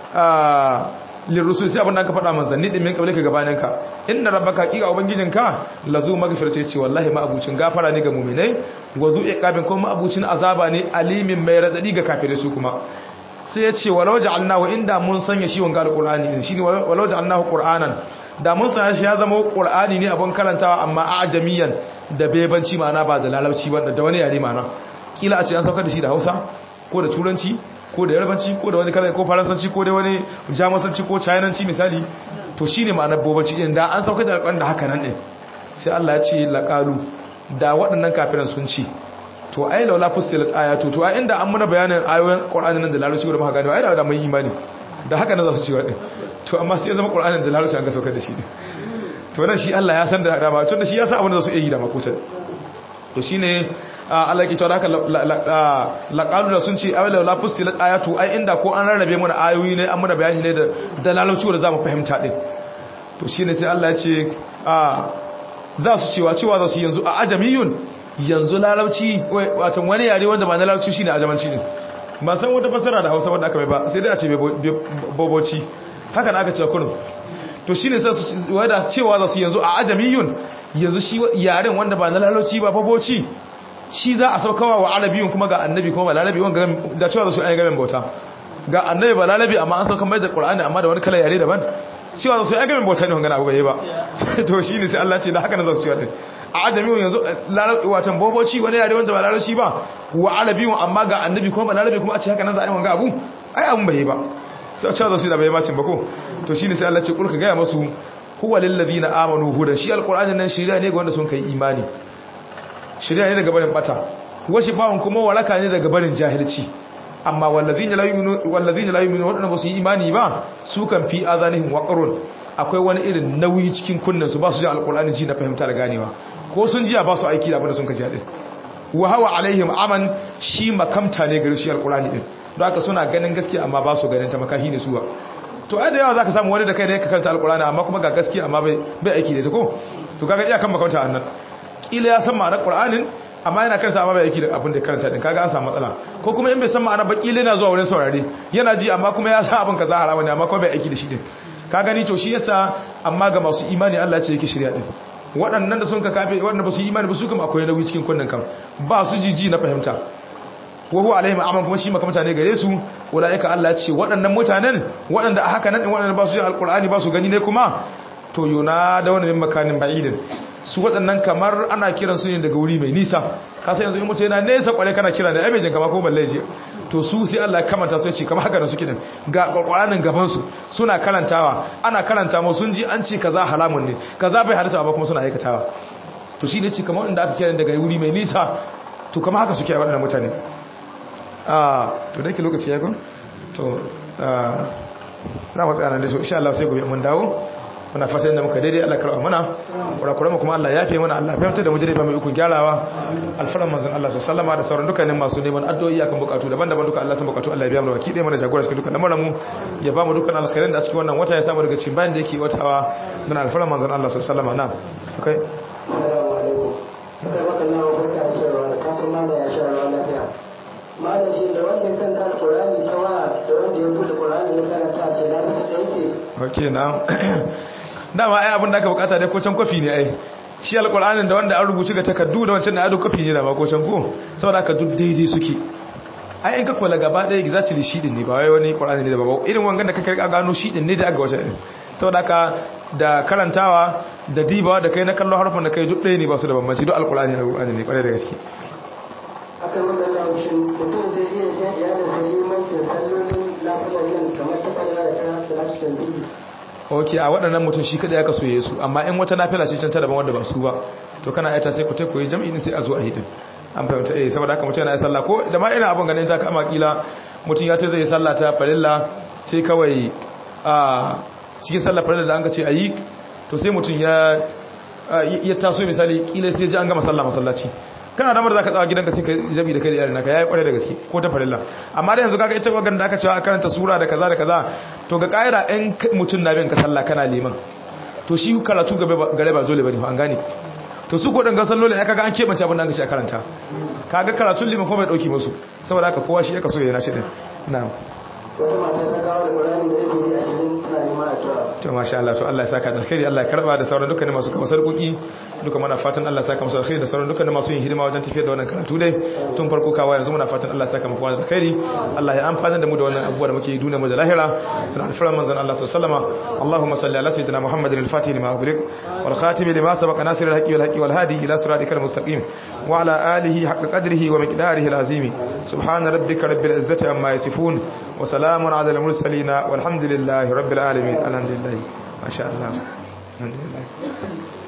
lirrusul sai abin da aka faɗa manzanni din min kabile ka gabanin ka inna rabbaka qiqa ubangijinka lazu magfirce ce wallahi ma abucin gafara ne ga mu'minai wazu iqabin kuma abucin azaba ne alimin mai radadi ga kafirai su kuma sai ya ce walau ja'alnahu inda mun sanya shi wanga alqur'ani din shine walau ja'alnahu qur'anan da mun sanya shi ya zama qur'ani ne abun karantawa amma ajamiyan da bebanci ma'ana ba da lalauci ba da wani yare ma'ana kila a ce an saukar da shi da Hausa ko da turanci ko da yarbanci ko da wani kala ko faransanci ko da wani jamusanci ko chinanci misali to shine ma'anar bobanci din da an saukar da alƙur'ani da haka nan din sai Allah ya ce laqalu da waɗannan kafiran sun ci to ai laula fusilat ayatu to ai inda an muna bayanin ayoyin qur'ani nan da larabci da muka gane ai da mun imani da haka na za su ci wadin to amma sai ya zama qur'anin da larabci an ga saukar da shi ne to nan shi Allah ya san da dama tun da shi ya san abin da za su iya yi da makutan to shine Allah ke cewa haka laqalu da sun ce ai laula fusilat ayatu ai inda ko an rarrabe mana ayoyi ne an muna bayani ne da da larabci da zamu fahimta din to shine sai Allah ya ce a za su cewa cewa za su yanzu a ajamiyun yanzu larabci wato wani yare wanda ba na larabci shine ajamanci din ba san wata fasara da Hausa wanda aka mai ba sai dai a ce boboci haka na aka ce kunu to shine sai su wanda cewa za su yanzu a ajamiyun yanzu shi yaren wanda ba na larabci ba boboci shi za a saukawa wa arabiyun kuma ga annabi kuma ba larabi wanda da cewa za su ayi gaban bauta ga annabi ba larabi amma an sauka mai da qur'ani amma da wani kala yare daban cewa za su ayi gaban bauta ne wanga abu bai ba to shine sai Allah ce da haka na za su cewa a ajami yanzu watan boboci wani yare wanda ba larabci ba wa arabi amma ga annabi kuma ba larabi kuma a ce haka nan za a yi wanga abu ai abun bai ba sai a cewa su da bai macin ba ko to shine sai Allah ce kulka gaya masu huwa lil ladina amanu hudan shi alqur'anin nan shiriya ne ga wanda sun kai imani shiriya ne daga barin bata washi bawon kuma waraka ne daga barin jahilci amma wallazina la yu'minu wallazina la yu'minu wadanda ba su yi imani ba su kan fi azanihim waqrun akwai wani irin nauyi cikin kunnen su ba su ji alqur'ani ji na fahimta da ganewa ko sun jiya ba su aiki da abinda sun kaji din wa hawa alaihim aman shi makamta ne gari shi alqur'ani din don haka suna ganin gaskiya amma ba su ganin ta makahi ne suwa to ai da yawa zaka samu wani da kai da yake karanta alqur'ani amma kuma ga gaskiya amma bai bai aiki da ita ko to kaga iya kan makamta annan kila ya san ma'anar qur'anin amma yana karanta amma bai aiki da abin da karanta din kaga an samu matsala ko kuma in bai san ma'anar ba kila yana zuwa wurin saurare yana ji amma kuma ya san abin kaza haramu ne amma kuma bai aiki da shi din ka gani to shi yasa amma ga masu imani Allah ce yake shirya din waɗannan da sun ka kafe waɗanda ba su yi imani ba su kuma akwai nauyi cikin kunnen kan ba su jiji na fahimta wa huwa alaihim aman kuma shi maka mutane gare su ulaika Allah ce waɗannan mutanen waɗanda a haka nan waɗanda ba su yin alqur'ani ba su gani ne kuma to yuna da wani min makanin ba'idin su waɗannan kamar ana kiran su ne daga wuri mai nisa ka san yanzu in mutum yana nesa kware kana kira da ai bai jin kama ko balle je to su sai Allah ya kamanta su ce kamar haka da suke din ga Qur'anin gaban su suna karantawa ana karanta mu sun ji an ce kaza halamun ne kaza bai halitta ba kuma suna aikatawa to shine ce kamar inda aka kira daga wuri mai nisa to kamar haka suke waɗannan mutane ah to dake lokaci ya gon to ah na matsaya nan da so insha Allah sai gobe mun dawo muna fatan da muka daidai Allah karɓa mana kurakuran mu kuma Allah ya fi mana Allah fahimta da mu jire ba mai ikon gyarawa alfaran manzon Allah sallama da sauran dukkanin masu neman addu'o'i akan bukatu daban-daban duka Allah san bukatu Allah ya biya mu baki ɗaya mana jagora cikin dukkan lamarin mu ya ba mu dukkan alkhairin da a cikin wannan wata ya samu daga cikin bayan da yake watawa dan alfaran manzon Allah sallama na okay assalamu alaikum sai baka nawa barka da cewa da kafin mana ya sha ruwa lafiya malam shi da wanda ya kanta alqur'ani tawa da wanda ya bude qur'ani ya karanta shi lafiya da yake okay na dama ai abin da aka bukata dai ko can kwafi ne ai shi alkur'anin da wanda an rubuci ga takardu da wancan da ado kwafi ne da ma ko can ko saboda aka duk daidai suke ai in ka kula gaba ɗaya exactly shi din ne ba wai wani qur'ani ne da ba irin wangan da ka karka gano shi din ne da aka wace din saboda aka da karantawa da dibawa da kai na kallon harfin da kai duk ɗaya ne ba su da bambanci duk alkur'ani alkur'ani ne kwarai da gaske aka maka laushin mutum zai iya jan iyalin da limancin sallolin lafiyar nan kamar ta kwallo da ta salatu tanzihi ok a waɗannan mutum shi kada ya kaso ya su amma in wata nafila ce can ta daban wanda ba su ba to kana aita sai ku ta koyi jam'i sai a zo a hidin an fahimta eh saboda haka mutum yana yi sallah ko da ma ina abin ganin ta kama kila mutum ya ta zai sallah ta farilla sai kawai a cikin sallah farilla da an ka ce ayi to sai mutum ya ya taso misali kila sai ji an gama sallah masallaci kana damar zaka tsawa gidanka sai ka jabi da kai da yarin naka yayi kware da gaske ko ta farilla amma da yanzu kaga ita wagan da aka cewa karanta sura da kaza da kaza to ga kaira ɗan mutum na bin ka sallah kana liman to shi karatu gare ba dole bane an gane to su godin ga sallolin ya kaga an kebance abin da aka ce a karanta kaga karatun liman kuma bai dauki musu saboda haka kowa shi ya kaso yana shi din na'am wata mata ta kawo da ƙwararri da izini a cikin tana neman a tura to masha Allah to Allah ya saka da alkhairi Allah ya karba da sauran dukkanin masu kama sarkuki duka muna fatan Allah ya saka musu alkhairi da sauran dukkanin masu yin hidima wajen tafiyar da wannan karatu dai tun farko kawa yanzu muna fatan Allah ya saka muku da alkhairi Allah ya amfana da mu da wannan abubuwa da muke yi duniya mu da lahira da alfaran manzon Allah sallallahu alaihi wasallam Allahumma salli ala sayyidina Muhammadin al-Fatih lima ughliq wal khatim lima sabaqa nasir al-haqqi wal haqqi wal hadi ila siratikal mustaqim wa ala alihi haqqa qadrihi wa miqdarihi al-azim subhana rabbika rabbil izzati amma yasifun wa salamun ala al-mursalin walhamdulillahi rabbil alamin alhamdulillah ما شاء الله الحمد لله